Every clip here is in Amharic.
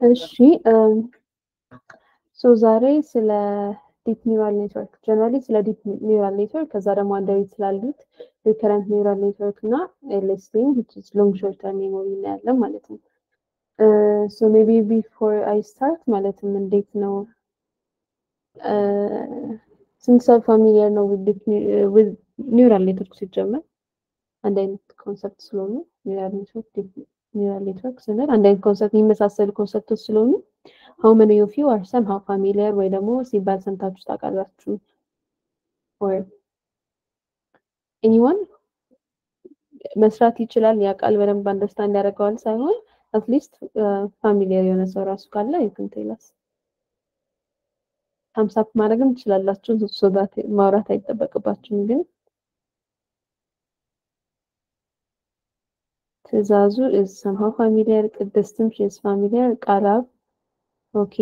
እሺ ሶ ዛሬ ስለ ዲፕ ኒውራል ኔትወርክ ጀነራሊ ስለ ዲፕ ኒውራል ኔትወርክ ከዛ ደግሞ አንደሬት ስላሉት ሪከረንት ኒውራል ኔትወርክ እና ኤልኤስቲም ሎንግ ሾርት ተርም ሜሞሪ እናያለን ማለት ነው። ሶ ሜቢ ቢፎር አይ ስታርት ማለትም እንዴት ነው ስንት ሰው ፋሚሊየር ነው ዊዝ ኒውራል ኔትወርክ ሲጀመር አንድ አይነት ኮንሰፕት ስለሆኑ ኒውራል ኔትወርክ ኒውራል ኔትወርክ ስንል አንድ አይነት ኮንሰፕት የሚመሳሰሉ ኮንሰፕቶች ስለሆኑ ሀው መኒ ኦፍ ዩ አር ሰም ሀው ፋሚሊየር ወይ ደግሞ ሲባል ሰምታችሁ ታውቃላችሁ? ኦር ኤኒዋን መስራት ይችላል ያውቃል በደንብ አንደርስታንድ ያደርገዋል ሳይሆን አትሊስት ፋሚሊየር የሆነ ሰው ራሱ ካለ ይክን ቴላስ ታምሳፕ ማድረግም ትችላላችሁ። ሶዳት ማውራት አይጠበቅባችሁም ግን ትዕዛዙ is somehow familiar ቅድስትም she is familiar ቃላብ ኦኬ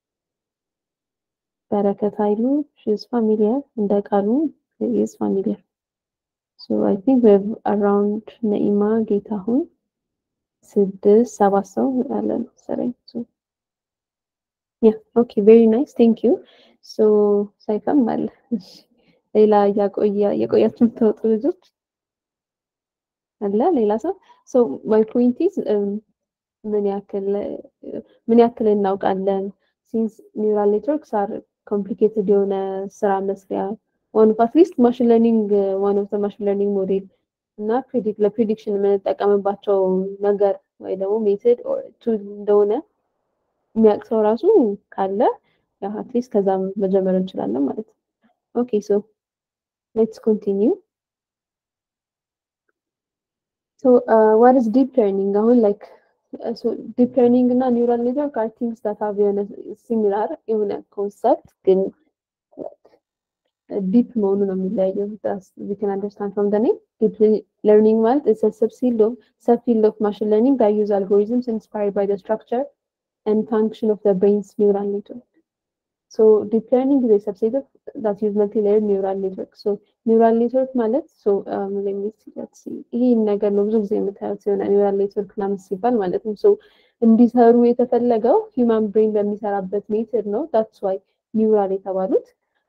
በረከት ኃይሉ she is familiar እንደ ቃሉ he is familiar so I think we have around ነኢማ ጌታሁን ስድስት ሰባት ሰው ያለ ነው መሰለኝ so yeah okay very nice thank you so ሳይፈም አለ ሌላ እያቆያ የቆያችሁ የምትወጡ ልጆች አለ ሌላ ሰው ሶ ማይ ፖይንት ኢዝ ምን ያክል ምን ያክል እናውቃለን ሲንስ ኒውራል ኔትወርክስ አር ኮምፕሊኬትድ የሆነ ስራ መስሪያ ዋን ኦፍ አትሊስት ማሽን ለርኒንግ ዋን ኦፍ ማሽን ለርኒንግ ሞዴል እና ፕሪዲክት ለፕሪዲክሽን የምንጠቀምባቸው ነገር ወይ ደግሞ ሜትድ ቱል እንደሆነ የሚያውቅ ሰው ራሱ ካለ ያው አትሊስት ከዛም መጀመር እንችላለን ማለት ነው። ኦኬ ሶ ሌትስ ኮንቲኒው So uh, what is deep learning? አሁን like uh, so deep learning እና neural network are things that have የሆነ similar የሆነ concept ግን ዲፕ መሆኑ ነው የሚለያየው። we can understand from the name. Deep learning ማለት is a subfield of subfield of machine learning that use algorithms inspired by the structure and function of the brain's neural network. So deep learning is a subset of that use multi-layered neural network. So neural network ማለት so um, let me see let's see ይሄ ነገር ነው ብዙ ጊዜ የምታዩት ሲሆን ኒውራል ኔትወርክ ምናምን ሲባል ማለት ነው። so እንዲሰሩ የተፈለገው ሂውማን ብሬን በሚሰራበት ሜትድ ነው። that's why ኒውራል የተባሉት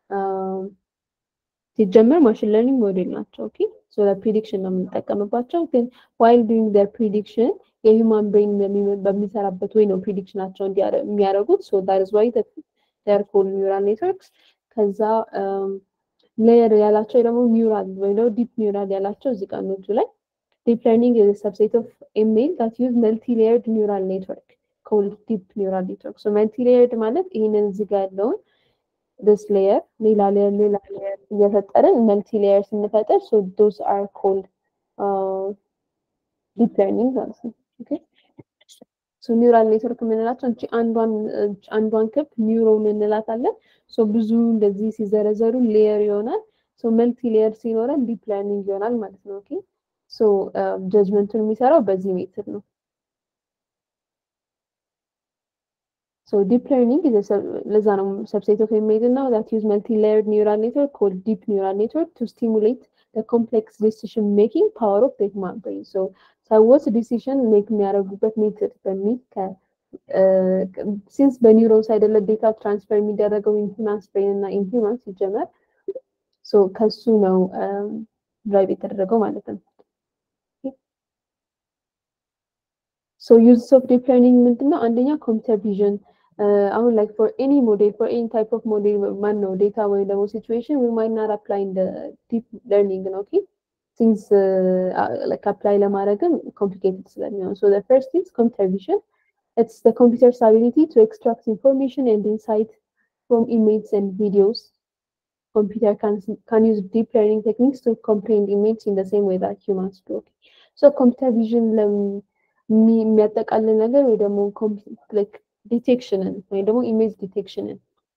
ሲጀመር ማሽን ለርኒንግ ሞዴል ናቸው። ኦኬ ሶ ለፕሪዲክሽን ነው የምንጠቀምባቸው። ግን ዋይል ዱይንግ ዘር ፕሪዲክሽን የሂውማን ብሬን በሚሰራበት ወይ ነው ፕሪዲክሽናቸው የሚያደርጉት ሶ ዳት ኢዝ ዋይ ዴር ኮልድ ኒውራል ኔትወርክስ ከዛ ሌየር ያላቸው ደግሞ ኒውራል ወይ ደግሞ ዲፕ ኒውራል ያላቸው እዚህ ቀኖቹ ላይ ዲፕ ለርኒንግ ኢዝ ሰብሴት ኦፍ ኤሜል ዳት ዩዝ መልቲ ሌየርድ ኒውራል ኔትወርክ ኮልድ ዲፕ ኒውራል ኔትወርክ ሶ መልቲ ሌየርድ ማለት ይህንን እዚህ ጋር ያለውን this layer ሌላ ሌየር ሌላ ሌየር እየፈጠርን መልቲ ሌየር ስንፈጥር ሶ ዶስ አር ኮልድ ዲፕ ለርኒንግ ማለት ነው ኦኬ ሶ ኒውራል ኔትወርክ የምንላቸው እንጂ አንዷን አንዷን ክብ ኒውሮን እንላታለን። ሶ ብዙ እንደዚህ ሲዘረዘሩ ሌየር ይሆናል። ሶ መልቲ ሌየር ሲኖረን ዲፕ ለርኒንግ ይሆናል ማለት ነው። ኦኬ ሶ ጀጅመንቱን የሚሰራው በዚህ ሜትድ ነው። ሶ ዲፕ ለርኒንግ ለዛ ነው ሰብሴት ኦፍ ኢሜጅ እና ዛት ዩዝ መልቲ ሌየርድ ኒውራል ኔትወርክ ኮልድ ዲፕ ኒውራል ኔትወርክ ቱ ስቲሙሌት the complex decision making power of the human brain. So ሰዎች ዲሲሽን ሜክ የሚያደርጉበት ሜትድ በሚል ሲንስ በኒውሮንስ አይደለ ዴታ ትራንስፈር የሚደረገው ኢንሂማንስ ብሬን እና ኢንሂማን ሲጀመር ከሱ ነው ድራይቭ የተደረገው ማለት ነው። ሶ ዩዝ ኦፍ ዲፕ ለርኒንግ ምንድነው? አንደኛ ኮምፒውተር ቪዥን አሁን ላይክ ፎር ኤኒ ሞዴል ፎር ኤኒ ታይፕ ኦፍ ሞዴል ማን ነው ዴታ ወይም ደግሞ ሲቹዌሽን ዊ ማይት ናት አፕላይ ኢን ዲፕ ለርኒንግ ነው ኦኬ ሲንስ ላይክ አፕላይ ለማድረግም ኮምፕሊኬትድ ስለሚሆን ሶ ዘ ፈርስት ኢዝ ኮምፒውተር ቪዥን ኢትስ ዘ ኮምፒውተርስ አቢሊቲ ቱ ኤክስትራክት ኢንፎርሜሽን ኤንድ ኢንሳይት ፍሮም ኢሜጅስ ኤንድ ቪዲዮስ computer can can use deep learning techniques to comprehend image in the same way that humans do. Okay. So computer vision የሚያጠቃልል ነገር ወይ ደግሞ ላይክ ዲቴክሽንን ወይ ደግሞ ኢሜጅ ዲቴክሽንን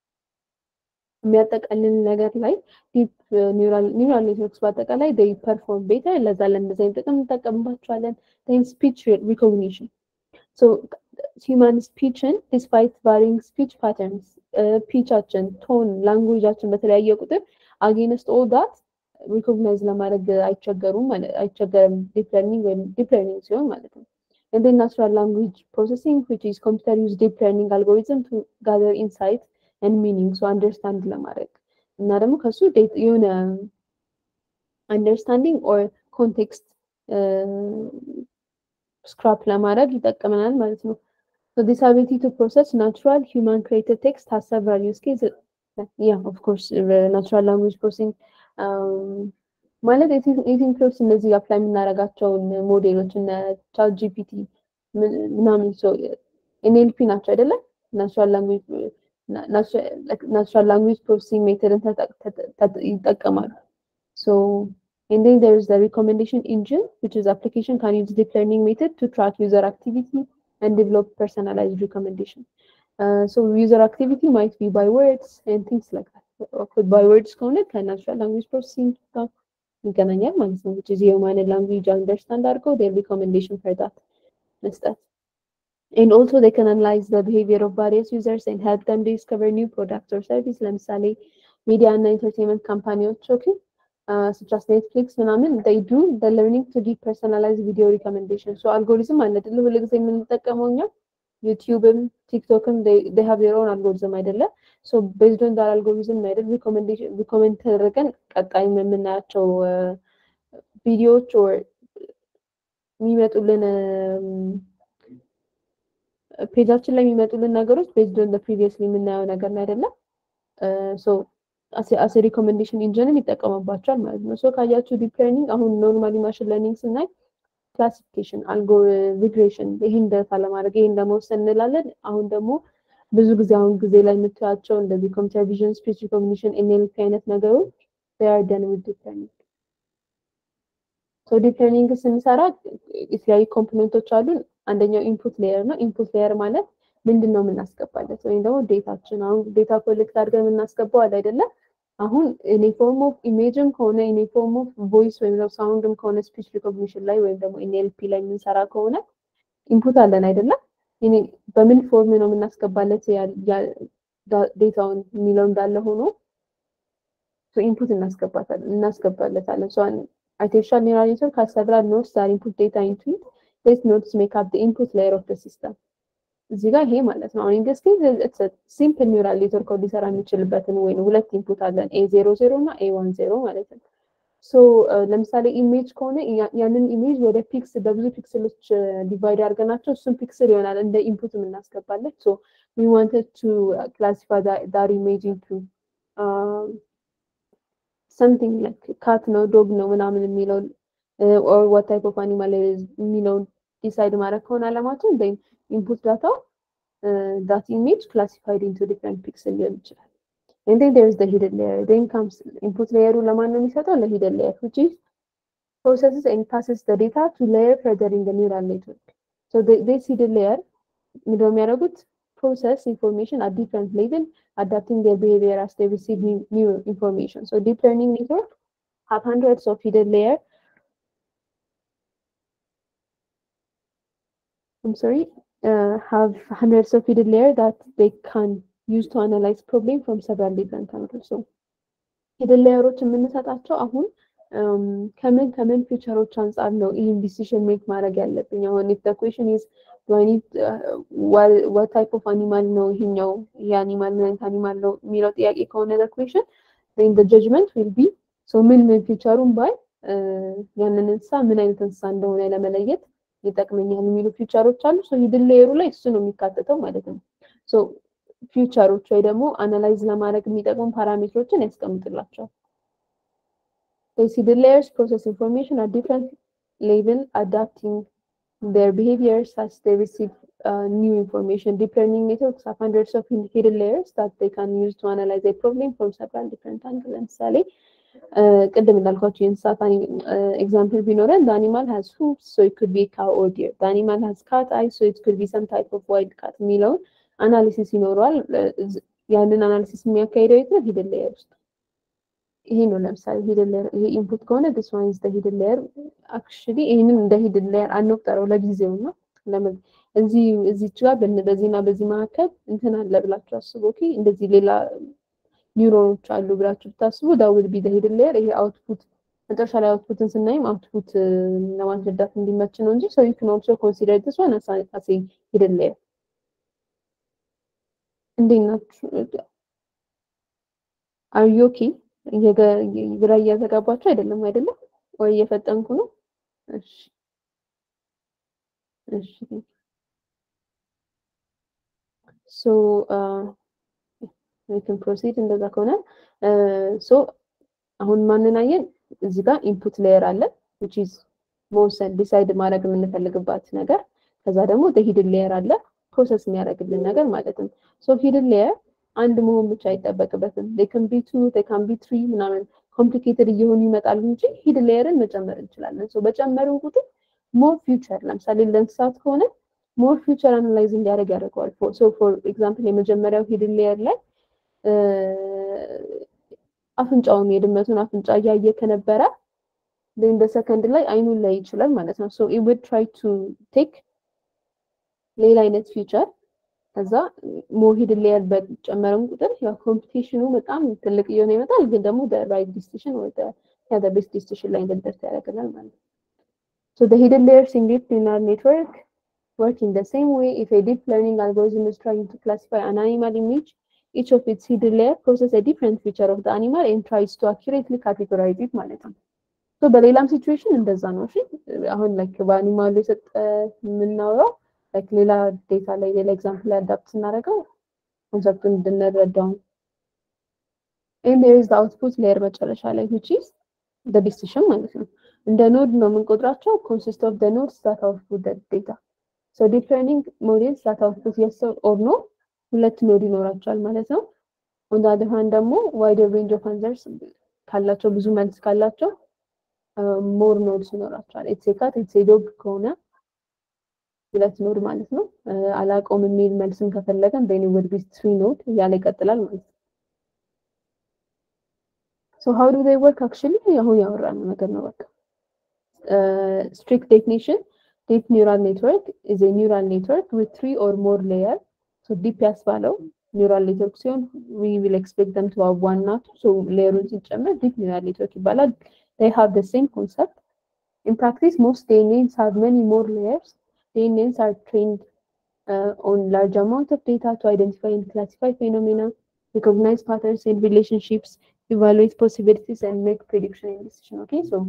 የሚያጠቃልል ነገር ላይ ዲፕ ኒውራል ኔትወርክስ በአጠቃላይ ዴይ ፐርፎርም ቤተር ለዛ ለእንደዚህ አይነት ጥቅም እንጠቀምባቸዋለን። ን ስፒች ሪኮግኒሽን ሶ ሂውማን ስፒችን ዲስፓይት ቫሪንግ ስፒች ፓተርንስ ፒቻችን፣ ቶን፣ ላንጉጃችን በተለያየ ቁጥር አጌንስት ኦል ዳት ሪኮግናይዝ ለማድረግ አይቸገሩም አይቸገርም ዲፕ ለርኒንግ ወይም ዲፕ ለርኒንግ ሲሆን ማለት ነው። and then natural language processing which is computer use deep learning algorithm to gather insight and meaning so understand ለማድረግ እና ደግሞ ከሱ የሆነ አንደርስታንዲንግ ኦር ኮንቴክስት ስክራፕ ለማድረግ ይጠቅመናል ማለት ነው። So this ability to process natural human created text has several use cases. Yeah, of course, natural language processing ማለት ኢንክሉድስ እነዚህ አፕላይ የምናደርጋቸውን ሞዴሎች እነ ቻት ጂፒቲ ምናምን ሰው ኤንኤልፒ ናቸው አይደለም? ናቹራል ላንጉጅ ፕሮሰሲንግ ሜተድን ይጠቀማሉ። ሶ And then there is the recommendation engine, which is application can use deep learning method to track user activity and develop personalized recommendation. Uh, so user activity might be by words and things like that. By words ከሆነ ከናቹራል ላንጉጅ ፕሮሰሲንግ ጋር ይገናኛል ማለት ነው። which is የሁማን ላንጉጅ አንደርስታንድ አድርገው their recommendation for that መስጠት and also they can analyze the behavior of various users and help them discover new products or service ለምሳሌ ሚዲያ እና ኢንተርቴንመንት ካምፓኒዎች ኦኬ such as Netflix ምናምን they do the learning to give personalized video recommendation so algorithm አለ አይደለ ሁሉ ጊዜ የምንጠቀመው እኛ ዩቲዩብም ቲክቶክም they have their own algorithm አይደለ so based on that algorithm አይደል recommendation recommend ተደረገን ቀጣይ የምናያቸው ቪዲዮዎች or የሚመጡልን ፔጃችን ላይ የሚመጡልን ነገሮች ቤዝድ ኦን ፕሪቪየስሊ የምናየው ነገር ላይ አይደለም ሶ አስ ሪኮሜንዴሽን ኢንጂንም ይጠቀሙባቸዋል ማለት ነው። ሶ ካያችሁ ዲፕ ለርኒንግ አሁን ኖርማሊ ማሽን ለርኒንግ ስናይ ክላሲፊኬሽን፣ አልጎ ሪግሬሽን ይህን ደታ ለማድረግ ይህን ለመወሰን እንላለን። አሁን ደግሞ ብዙ ጊዜ አሁን ጊዜ ላይ የምታያቸው እንደዚህ ኮምፒውተር ቪዥን፣ ስፒች ሪኮግኒሽን፣ ኤንኤልፒ አይነት ነገሮች ር ደን ዊዝ ዲፕ ለርኒንግ። ሶ ዲፕ ለርኒንግ ስንሰራ የተለያዩ ኮምፖነንቶች አሉን። አንደኛው ኢንፑት ሌየር ነው። ኢንፑት ሌየር ማለት ምንድን ነው የምናስገባለት ወይም ደግሞ ዴታችን አሁን ዴታ ኮሌክት አድርገን የምናስገባው አለ አይደለም። አሁን ዩኒፎርም ኦፍ ኢሜጅም ከሆነ ዩኒፎርም ኦፍ ቮይስ ወይም ደግሞ ሳውንድም ከሆነ ስፒች ሪኮግኒሽን ላይ ወይም ደግሞ ኤንኤልፒ ላይ የምንሰራ ከሆነ ኢንፑት አለን አይደለም። በምን ፎርም ነው የምናስገባለት ዴታውን የሚለው እንዳለ ሆኖ ኢንፑት እናስገባለታለን። አርቲፊሻል ኒውራል ኔትወርክ has several nodes that input data into it. These nodes make up the input layer of the system. እዚህ ጋር ይሄ ማለት ነው። አሁን ኢንደስ ኬዝ ሲምፕል ኒውራል ኔትወርክ ሊሰራ የሚችልበትን ወይ ሁለት ኢንፑት አለን ኤ ዜሮ ዜሮ እና ኤ ዋን ዜሮ ማለት ነው። ሶ ለምሳሌ ኢሜጅ ከሆነ ያንን ኢሜጅ ወደ ፒክስ በብዙ ፒክስሎች ዲቫይድ አድርገናቸው እሱን ፒክስል ይሆናል እንደ ኢንፑት የምናስገባለት። ሶ ዊ ዋንትድ ቱ ክላሲፋይ ዳር ኢሜጅ ኢንቱ ሰምቲንግ ላይክ ካት ነው ዶግ ነው ምናምን የሚለው ኦር ዋት ታይፕ ኦፍ አኒማል የሚለውን ዲሳይድ ማድረግ ከሆነ አለማችን ን ኢንፑት ዳታው ዳት ኢሜጅ ክላሲፋይድ ኢንቱ ዲፍረንት ፒክስል ሊሆን ይችላል። And then there is the hidden layer. Then comes input layer ለማን ነው የሚሰጠው? ለሂደን layer which is processes and passes the data to layer further in the neural network. So the, this hidden layer ምንድነው የሚያደርጉት? process information at different level, adapting their behavior as they receive new, new information. So deep learning network have hundreds of hidden layer I'm sorry, uh, have hundreds of hidden layer that they can use to analyze problem from several different angles. So hidden layers የምንሰጣቸው አሁን ከምን ከምን ፊቸሮች አንጻር ነው ይህን ዲሲሽን ሜክ ማድረግ ያለብኝ? አሁን ኢፍ ዘ ኩዌሽን ኢዝ ዱ አይ ኒድ ዋት ታይፕ ኦፍ አኒማል ነው ይሄኛው ይሄ አኒማል ምን አይነት አኒማል ነው የሚለው ጥያቄ ከሆነ ዘ ኩዌሽን ዜን ዘ ጀጅመንት ዊል ቢ ሶ ምን ምን ፊቸሩን ባይ ያንን እንስሳ ምን አይነት እንስሳ እንደሆነ ለመለየት ይጠቅመኛል የሚሉ ፊቸሮች አሉ። ሶ ሂድን ሌየሩ ላይ እሱ ነው የሚካተተው ማለት ነው። ሶ ፊቸሮች ወይ ደግሞ አናላይዝ ለማድረግ የሚጠቅሙ ፓራሜትሮችን ያስቀምጥላቸዋል። These hidden layers process information at different level, adapting their behaviors as they receive uh, new information. Deep learning networks have hundreds of hidden layers that they can use to analyze a problem from several different angles. ለምሳሌ ቅድም እንዳልኳቸው የእንስሳት ኤግዛምፕል ቢኖረን the animal has hooves so it could be cow or deer the animal has cat eyes so it could be some type of wild cat የሚለውን አናሊሲስ ይኖረዋል ያንን አናሊሲስ የሚያካሂደው የት ነው ሂድን ሌየር ውስጥ ይሄ ነው ለምሳሌ ሂድን ሌየር ይሄ ኢንፑት ከሆነ this one is the hidden layer actually ይሄንን እንደ ሂድን ሌየር አንቁጠረው ለጊዜው ነው ለምን እዚህ እዚች ጋር በዚህና በዚህ መካከል እንትን አለ ብላችሁ አስቡ ኦኬ እንደዚህ ሌላ ኒውሮኖች አሉ ብላችሁ ብታስቡ ዳውል ቢ ሂድን ሌየር ይሄ አውትፑት መጨረሻ ላይ አውትፑትን ስናይም አውትፑት ለማስረዳት እንዲመች ነው እንጂ ሰው ዩ ካን ኦልሶ ኮንሲደር ዲስ ዋን አስ አስ ሂድን ሌየር። እንዴት ናችሁ? አር ዩ ኦኬ? ግራ እያዘጋባችሁ አይደለም አይደለም? ወይ እየፈጠንኩ ነው? እሺ እሺ ሶ ዊ ካን ፕሮሲድ እንደዛ ከሆነ ሶ አሁን ማንን አየን? እዚህ ጋር ኢንፑት ሌየር አለ which is መወሰን ዲሳይድ ማድረግ የምንፈልግባት ነገር። ከዛ ደግሞ ሂድን ሌየር አለ ፕሮሰስ የሚያደርግልን ነገር ማለት ነው። ሶ ሂድን ሌየር አንድ መሆን ብቻ አይጠበቅበትም። they can be two they can be three ምናምን ኮምፕሊኬትድ እየሆኑ ይመጣሉ እንጂ ሂድን ሌየርን መጨመር እንችላለን። ሶ በጨመርን ቁጥር ሞር ፊውቸር ለምሳሌ ለእንስሳት ከሆነ ሞር ፊውቸር አናላይዝ እንዲያደርግ ያደርገዋል። ሶ ፎር ኤግዛምፕል የመጀመሪያው ሂድን ሌየር ላይ አፍንጫውን የድመቱን አፍንጫ እያየ ከነበረ then በሰከንድ ላይ አይኑን ላይ ይችላል ማለት ነው። ሶ it would try to take ሌላ አይነት ፊውቸር ከዛ ሞር ሂድን ሌየር በጨመረን ቁጥር ያው ኮምፒቲሽኑ በጣም ትልቅ እየሆነ ይመጣል። ግን ደግሞ ራይት ዲሲሽን ወይ ቤስት ዲሲሽን ላይ እንድንደርስ ያደርገናል ማለት ነው። So the hidden layers in deep neural network work in the same way. If a deep learning algorithm is trying to classify an animal image, each of its hidden layer process a different feature of the animal and tries to accurately categorize it ማለት ነው። ሶ በሌላም ሲቹዌሽን እንደዛ ነው። እሺ አሁን ላይክ በአኒማሉ የሰጠ የምናወራው ላይክ ሌላ ዴታ ላይ ሌላ ኤግዛምፕል ላይ አዳፕት ስናደርገው ኮንሰፕቱን እንድንረዳው ነው። ኤንድ ዴር ኢዝ አውትፑት ሌየር መጨረሻ ላይ which is the decision ማለት ነው። እንደ ኖድ ነው የምንቆጥራቸው consist of the nodes that output the data. So deep learning models that output yes or no ሁለት ኖድ ይኖራቸዋል ማለት ነው። on the other hand ደግሞ wider range of answers ካላቸው ብዙ መልስ ካላቸው ሞር ኖድስ ይኖራቸዋል። ኢትስ ኤ ካት ኢትስ ኤ ዶግ ከሆነ ሁለት ኖድ ማለት ነው። አላውቀውም የሚል መልስም ከፈለገን then it would be three node እያለ ይቀጥላል ማለት ነው። So how do they work actually? አሁን ያወራነው ነገር ነው በቃ strict definition, deep neural network is a neural network with three or more layers. So deep ያስባለው neural network ሲሆን we will expect them to have one not so ሌየሩን ሲጨመር deep neural network ይባላል። They have the same concept. In practice, most DNNs have many more layers. DNNs are trained uh, on large amount of data to identify and classify phenomena, recognize patterns and relationships, evaluate possibilities, and make prediction and decision. Okay, so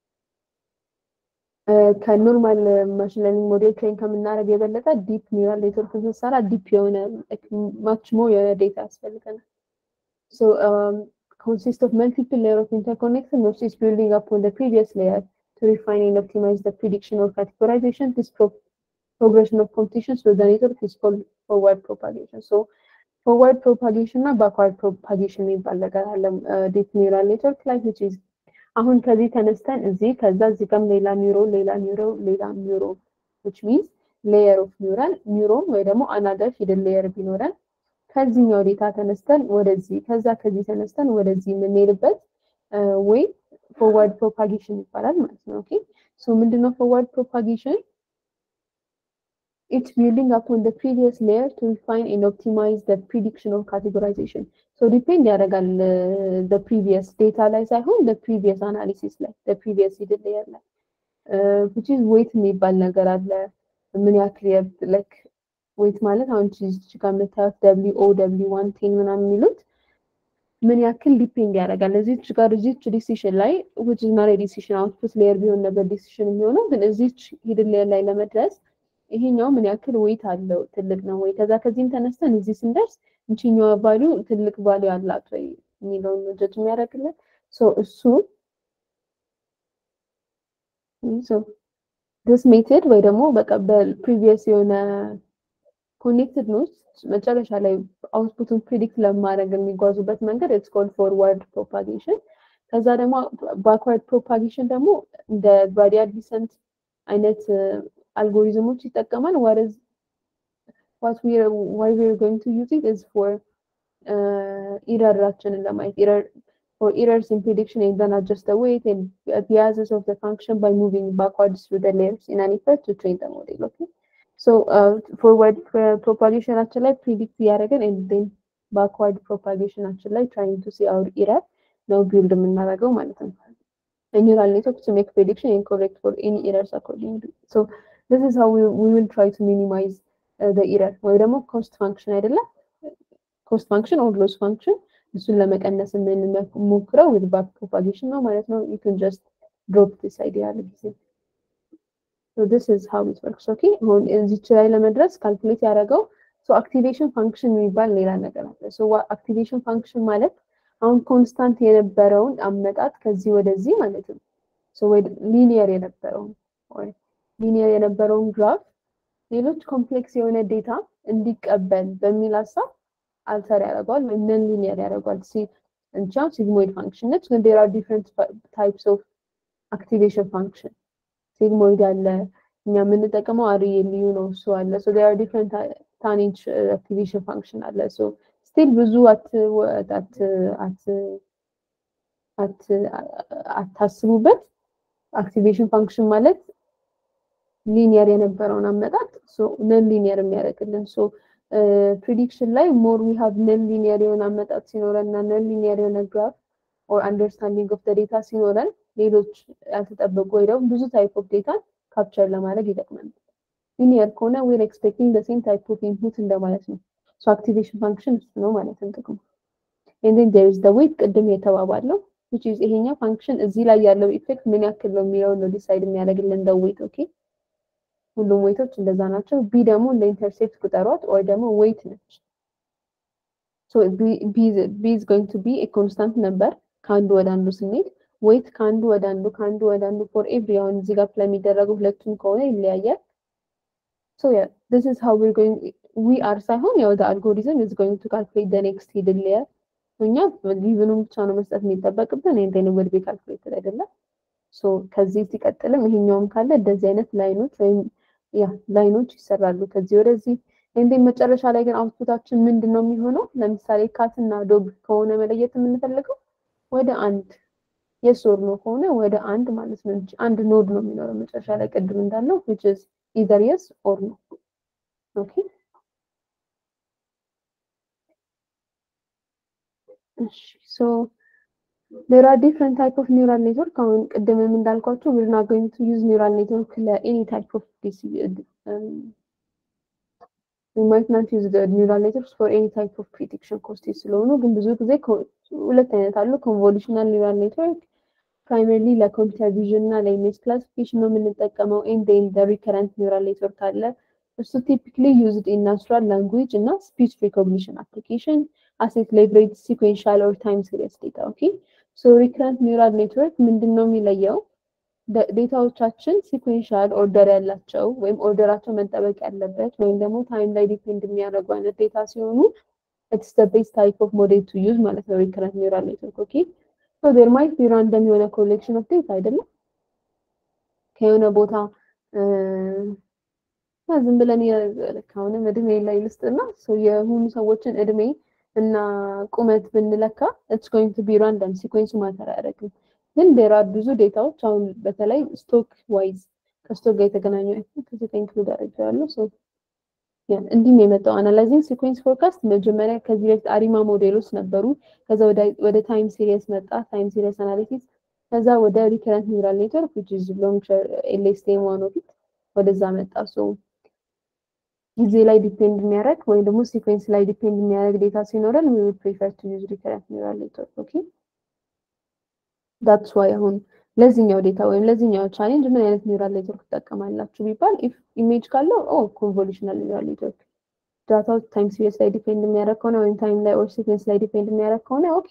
ከኖርማል ማሽን ለርኒንግ ሞዴል ትሬን ከምናደርግ የበለጠ ዲፕ ኒውራል ኔትወርክ ስንሰራ ዲፕ የሆነ ማች ሞር የሆነ ዴታ ያስፈልገናል። ሶ consist of multiple layers of interconnection which is building upon the previous layer to refine and optimize the prediction or categorization. This pro progression of competitions with the network is called forward propagation. So forward propagation እና backward propagation የሚባል ነገር አለ ዲፕ ኒውራል ኔትወርክ ላይ which is አሁን ከዚህ ተነስተን እዚህ ከዛ እዚህ ጋርም ሌላ ኒውሮ ሌላ ኒውሮ ሌላ ኒውሮ which means layer of neural ኒውሮን ወይ ደግሞ another hidden layer ቢኖረን ከዚህኛው ዴታ ተነስተን ወደዚህ ከዛ ከዚህ ተነስተን ወደዚህ የምንሄድበት ወይ ፎርዋርድ ፕሮፓጌሽን ይባላል ማለት ነው። ኦኬ ሶ ምንድነው ፎርዋርድ ፕሮፓጌሽን? It's building upon the previous layer to refine and optimize the prediction or categorization. So depend ያደርጋል the previous data ላይ ሳይሆን the previous analysis ላይ the previous hidden layer ላይ which is weight የሚባል ነገር አለ። ምን ያክል like ዌት ማለት አሁን እዚህ ጋር የምታዩት ደብሊው ኦ ደብሊው ዋን ቴን ምናምን የሚሉት ምን ያክል ዲፔንድ ያደርጋል እዚች ጋር እዚች ዲሲሽን ላይ which is not a decision output ሌየር ቢሆን ነበር ዲሲሽን የሚሆነው ግን እዚች ሂድን ሌየር ላይ ለመድረስ ይሄኛው ምን ያክል ዌት አለው ትልቅ ነው ወይ ከዛ ከዚህም ተነስተን እዚህ ስንደርስ እንቺኛዋ ቫሊዩ ትልቅ ቫሊዩ አላት ወይ የሚለውን ነው ጀጅ የሚያደርግልን ሶ እሱ ዲስ ሜትድ ወይ ደግሞ በቃ በፕሪቪየስ የሆነ ኮኔክትድ ኖድስ መጨረሻ ላይ አውትፑቱን ፕሪዲክት ለማድረግ የሚጓዙበት መንገድ ኢትስ ኮልድ ፎርዋርድ ፕሮፓጌሽን። ከዛ ደግሞ ባክዋርድ ፕሮፓጌሽን ደግሞ እንደ ግራዲያል ዲሰንት አይነት አልጎሪዝሞች ይጠቀማል። ዋትዝ ዋት ዊ ዋይ ዊ አር ጎይንግ ቱ ዩዝ ኢት ኢዝ ፎር ኢረራችንን ለማየት ኢረር for errors in prediction and then adjust the weight and biases of the function by moving backwards through the layers in an effort to train the model. Okay. So uh, forward propagation actually predict ያደረገን and then backward propagation actually trying to see our error ነው ቢልድ የምናደርገው ማለት ነው። a neural network to make prediction and correct for any errors accordingly. So this is how we, we will try to minimize uh, the error ወይ ደግሞ ኮስት ፋንክሽን አይደለ ኮስት ፋንክሽን ኦር ሎስ ፋንክሽን እሱን ለመቀነስ የምንሞክረው with back propagation ነው ማለት ነው you can just drop this idea ጊዜ so this is how it works okay አሁን እዚች ላይ ለመድረስ ካልኩሌት ያደረገው ሶ አክቲቬሽን ፋንክሽን የሚባል ሌላ ነገር አለ ሶ አክቲቬሽን ፋንክሽን ማለት አሁን ኮንስታንት የነበረውን አመጣጥ ከዚህ ወደዚህ ማለት ነው ሶ ሊኒየር የነበረውን ሊኒየር የነበረውን ግራፍ ሌሎች ኮምፕሌክስ የሆነ ዴታ እንዲቀበል በሚል ሀሳብ አልተር ያደርገዋል ወይም ነን ሊኒየር ያደርገዋል እንቻ ሲግሞይድ ፋንክሽን ነች ግን ዴር አር ዲፍረንት ታይፕስ ኦፍ አክቲቬሽን ፋንክሽን ሲግሞይድ አለ እኛ የምንጠቀመው አር ልዩ ነው እሱ አለ ሶ ዴር አር ዲፍረንት ታኔጅ አክቲቬሽን ፋንክሽን አለ ሶ ስቲል ብዙ አታስቡበት አክቲቬሽን ፋንክሽን ማለት ሊኒየር የነበረውን አመጣጥ ነን ሊኒየር የሚያደርግልን ሶ ፕሪዲክሽን ላይ ሞር ዊ ሃቭ ነን ሊኒየር የሆነ አመጣጥ ሲኖረን እና ነን ሊኒየር የሆነ ግራፍ ኦር አንደርስታንዲንግ ኦፍ ዴታ ሲኖረን ሌሎች ያልተጠበቁ ወይ ደግሞ ብዙ ታይፕ ኦፍ ዴታን ካፕቸር ለማድረግ ይጠቅመናል። ሊኒየር ከሆነ ዊር ኤክስፔክቲንግ ዘ ሴም ታይፕ ኦፍ ኢንፑት እንደማለት ነው። ሶ አክቲቬሽን ፋንክሽን እሱ ነው ማለት ነው ጥቅሙ። ኤንድ ዜን ዜር ኢዝ ዘ ዌይት ቅድም የተባባለው which is ይሄኛው ፋንክሽን እዚህ ላይ ያለው ኢፌክት ምን ያክል ነው የሚለውን ነው ዲሳይድ የሚያደርግልን ዘ ዌይት ኦኬ። ሁሉም ዌይቶች እንደዛ ናቸው። ቢ ደግሞ እንደ ኢንተርሴፕት ቁጠሯት ኦር ደግሞ ዌይት ነች። ሶ ቢ ኢዝ ጎይንግ ቱ ቢ ኤ ኮንስታንት ነበር ከአንዱ ወደ አንዱ ስንሄድ ዌይት ከአንዱ ወደ አንዱ ከአንዱ ወደ አንዱ ፎር ኤቭሪ አሁን እዚህ ጋር ስለሚደረጉ ሁለቱም ከሆነ ይለያያል። ሶ ያ ዲስ ኢዝ ሃው ዊር ጎይንግ ዊ አር ሳይሆን ያው አልጎሪዝም ኢዝ ጎይንግ ቱ ካልኩሌት ዘ ኔክስት ሂድን ሌየር እኛ ጊቭኑን ብቻ ነው መስጠት የሚጠበቅብን ኤንድ ዜን ወድ ቢ ካልኩሌትድ አይደለም። ሶ ከዚህ ሲቀጥልም ይሄኛውም ካለ እንደዚህ አይነት ላይኖች ወይም ያ ላይኖች ይሰራሉ ከዚህ ወደዚህ ኤንድ ዜን መጨረሻ ላይ ግን አውትፑታችን ምንድን ነው የሚሆነው? ለምሳሌ ካትና ዶግ ከሆነ መለየት የምንፈልገው ወደ አንድ የስ ኦር ኖ ከሆነ ወደ አንድ ማለት ነው እንጂ አንድ ኖድ ነው የሚኖረው መጨረሻ ላይ ቅድም እንዳለው which is either yes or no ኦኬ እሺ ሶ there are different type of neural network አሁን ቅድምም እንዳልኳቸው we're not going to use neural network ለany type of this um, we might not use the neural networks for any type of prediction cost ስለሆኑ ግን ብዙ ጊዜ ሁለት አይነት አሉ ኮንቮሉሽናል ኒውራል ኔትወርክ ፕራይመርሊ ለኮምፒውተር ቪዥን እና ለኢሜጅ ክላሲፊኬሽን ነው የምንጠቀመው ኤንድ ኤንድ ሪከረንት ኒውራል ኔትወርክ አለ እሱ ቲፒክሊ ዩዝድ ኢን ናቹራል ላንጉዌጅ እና ስፒች ሪኮግኒሽን አፕሊኬሽን አሴት ሌቨሬጅ ሲኩዌንሻል ኦር ታይም ሲሪየስ ዴታ ኦኬ ሶ ሪከረንት ኒውራል ኔትወርክ ምንድን ነው የሚለየው ዴታዎቻችን ሲኩዌንሻል ኦርደር ያላቸው ወይም ኦርደራቸው መጠበቅ ያለበት ወይም ደግሞ ታይም ላይ ዲፔንድ የሚያደርጉ አይነት ዴታ ሲሆኑ ኢትስ ዘ ቤስት ታይፕ ኦፍ ሞዴል ቱ ዩዝ ማለት ነው ሪከረንት ኒውራል ኔትወርክ ኦኬ ሶ ዴር ማይት ቢ ራንደም የሆነ ኮሌክሽን ኦፍ ዴታ አይደለም ከሆነ ቦታ ዝም ብለን አሁንም እድሜ ላይ ልስጥና የሆኑ ሰዎችን እድሜ እና ቁመት ብንለካ ኢትስ ጎይንግ ቱ ቢ ራንደም ሲኮንሱ ማተር አያደርግም ግን ዴር አር ብዙ ዴታዎች አሁን በተለይ ስቶክ ዋይዝ ከስቶክ ጋር የተገናኙ ከዚህ ኢንክሉድ አድርጌዋለሁ ሶ እንዲህም የመጣው አናላይዚንግ ሲኩዌንስ ፎርካስት መጀመሪያ ከዚህ በፊት አሪማ ሞዴሎች ነበሩ። ከዛ ወደ ታይም ሲሪየስ መጣ፣ ታይም ሲሪየስ አናሊሲስ። ከዛ ወደ ሪከረንት ኒውራል ኔትወርክ which is long ኤልኤስቲኤም ዋን ኦፍ ኢት ወደዛ መጣ። ሶ ጊዜ ላይ ዲፔንድ የሚያደርግ ወይም ደግሞ ሲኩዌንስ ላይ ዲፔንድ የሚያደርግ ዴታ ሲኖረን we would prefer to use recurrent neural network okay that's why አሁን ለዚህኛው ዴታ ወይም ለዚህኛው ቻሌንጅ ምን አይነት ኒውራል ኔትወርክ ትጠቀማላችሁ ቢባል ኢፍ ኢሜጅ ካለው ኦ ኮንቮሉሽናል ኒውራል ኔትወርክ ዳታው ታይም ሲሪየስ ላይ ዲፔንድ የሚያደርግ ከሆነ ወይም ታይም ላይ ኦር ሲኩዌንስ ላይ ዲፔንድ የሚያደርግ ከሆነ ኦኬ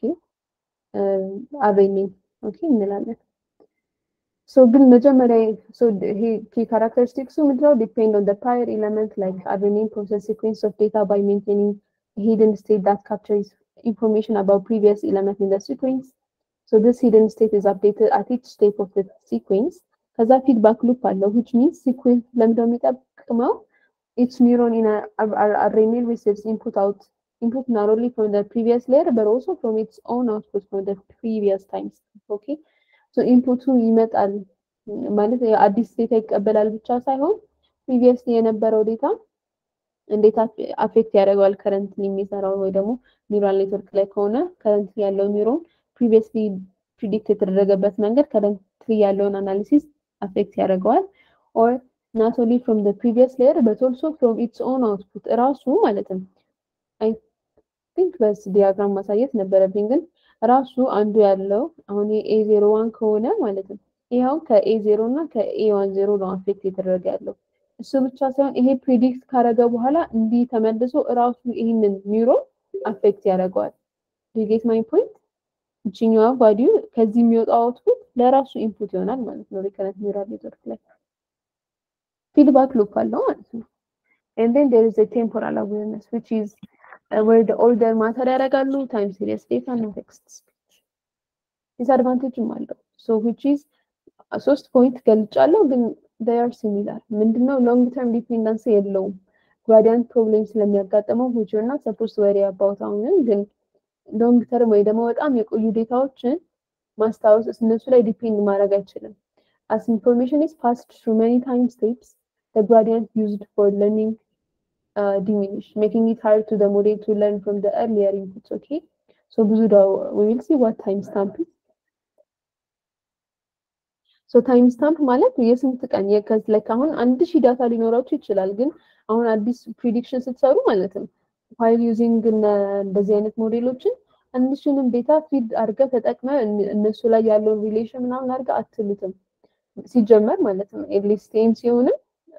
አሬኒንግ ኦኬ እንላለን። ሶ ግን መጀመሪያ ሶ ይሄ ኪ ካራክተሪስቲክሱ ምንድነው ዲፔንድ ኦን ዘ ፕራየር ኤለመንት ላይክ አሬኒንግ ፕሮሰስ ሲኩዌንስ ኦፍ ዴታ ባይ ሜንቴኒንግ ሂድን ስቴት ዳት ካፕቸርስ ኢንፎርሜሽን አባውት ፕሪቪየስ ኤለመንት ኢን ዘ ሲኩዌንስ So this hidden state is updated at each step of the sequence. ከዛ ፊድባክ ሉፕ አለው which means sequence ለምንድነው የሚጠቅመው each neuron in a RNA receives input out input not only from the previous layer but also from its own output from the previous times okay so ኢንፑቱ ይመጣል ማለት አዲስ ዴታ ይቀበላል ብቻ ሳይሆን ፕሪቪየስሊ የነበረው ዴታ እንዴት አፌክት ያደርገዋል ከረንት የሚሰራው ወይ ደግሞ ኒውራል ኔትወርክ ላይ ከሆነ ከረንት ያለው ኒውሮን ፕሪቪየስሊ ፕሪዲክት የተደረገበት መንገድ ትሪ ያለውን አናሊሲስ አፌክት ያደርገዋል ኦር ናት ኦንሊ ፍሮም ዘ ፕሪቪየስ ሌየር በት ኦልሶ ፍሮም ኢትስ ኦን አውትፑት እራሱ ማለትም አይ ቲንክ በስ ዲያግራም ማሳየት ነበረብኝ ግን ራሱ አንዱ ያለው አሁን ኤ ዜሮ ዋን ከሆነ ማለትም ይኸው ከኤ ዜሮ እና ከኤ ዋን ዜሮ ነው አፌክት የተደረገ ያለው እሱ ብቻ ሳይሆን ይሄ ፕሪዲክት ካረገ በኋላ እንዲህ ተመልሶ እራሱ ይህንን ኒውሮን አፌክት ያደርገዋል ጌት ማይ ፖይንት እችኛዋ ቫሊዩ ከዚህ የሚወጣው አውትፑት ለራሱ ኢንፑት ይሆናል ማለት ነው ሪከረንት ኒውራል ኔትወርክ ላይ ፊድባክ ሉፕ አለው ማለት ነው and then there is a temporal awareness which is uh, where the order ማተር ያደርጋሉ time series data እና text speech ዲስአድቫንቴጅም አለው so which is ሶስት ፖይንት ገልጫለሁ ግን they are similar ምንድነው ሎንግ ተርም ዲፔንደንሲ የለውም ግራዲያንት ፕሮብሌም ስለሚያጋጥመው which you're not supposed to worry about አሁንም ግን ሎንግ ተርም ወይ ደግሞ በጣም የቆዩ ዴታዎችን ማስታወስ እነሱ ላይ ዲፔንድ ማድረግ አይችልም as information is passed through many time steps the gradient used for learning uh, diminish making it hard to the model to learn from the earlier inputs okay so ብዙ we will see what time stamp is ሶ ታይም ስታምፕ ማለት የስንት ቀን ላይክ አሁን አንድ ሺህ ዳታ ሊኖራችሁ ይችላል ግን አሁን አዲስ ፕሪዲክሽን ስትሰሩ ማለት ነው ዋይል ዩዚንግ እንደዚህ አይነት ሞዴሎችን አንድ ሺህንም ዴታ ፊድ አድርገ ተጠቅመ እነሱ ላይ ያለውን ሪሌሽን ምናምን አድርገ አትሉትም ሲጀመር ማለት ነው ኤትሊስት ቴም ሲሆንም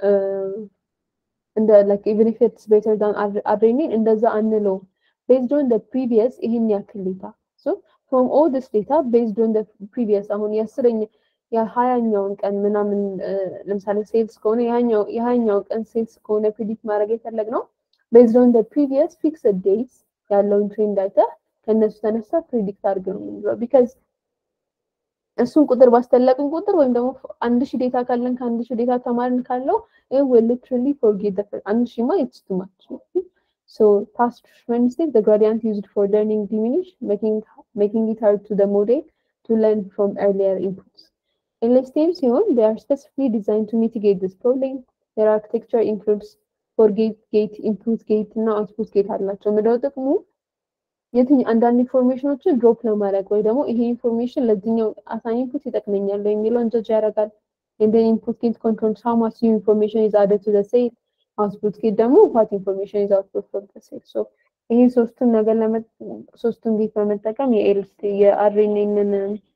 እንደ ላይክ ኢቨን ኢፍ ኢትስ ቤተር ዳን አሬኒን እንደዛ አንለውም ቤዝድ ኦን ደ ፕሪቪየስ ይህን ያክል ዴታ ሶ ፍሮም ኦል ዲስ ዴታ ቤዝድ ኦን ደ ፕሪቪየስ አሁን የአስረኛ የሀያኛውን ቀን ምናምን ለምሳሌ ሴልስ ከሆነ የሀያኛው ቀን ሴልስ ከሆነ ፕሪዲክት ማድረግ የፈለግነው ቤዝድ ኦን ፕሪቪየስ ፊክስድ ዴትስ ያለውን ትሬንድ አይተህ ከእነሱ ተነሳ ፕሪዲክት አድርግ ነው የምንለው ቢካዝ እሱን ቁጥር ባስተለቅን ቁጥር ወይም ደግሞ አንድ ሺህ ዴታ ካለን ከአንድ ሺህ ዴታ ተማርን ካለው ሊትራሊ ፎርጌት አንድ ሺህ ማ ኢትስ ቱ ማች So past mistake, the gradient used for learning diminish, making making it hard to the model to learn from earlier inputs. In LSTM ሲሆን they are specifically designed to mitigate this problem. Their architecture includes forgate gate, input gate እና output gate አላቸው። ምንድነው ጥቅሙ? የትኝ አንዳንድ ኢንፎርሜሽኖችን ድሮፕ ለማድረግ ወይ ደግሞ ይሄ ኢንፎርሜሽን ለዚህኛው አሳኝ ኢንፑት ይጠቅመኛል የሚለውን ጀጅ ያደርጋል። And then input gate controls how much new information is added to the cell. Output gate ደግሞ what information is output from the cell. So ይሄ ሶስቱን ነገር ሶስቱን ጌት በመጠቀም የኤልስቲ የአርኤንኤንን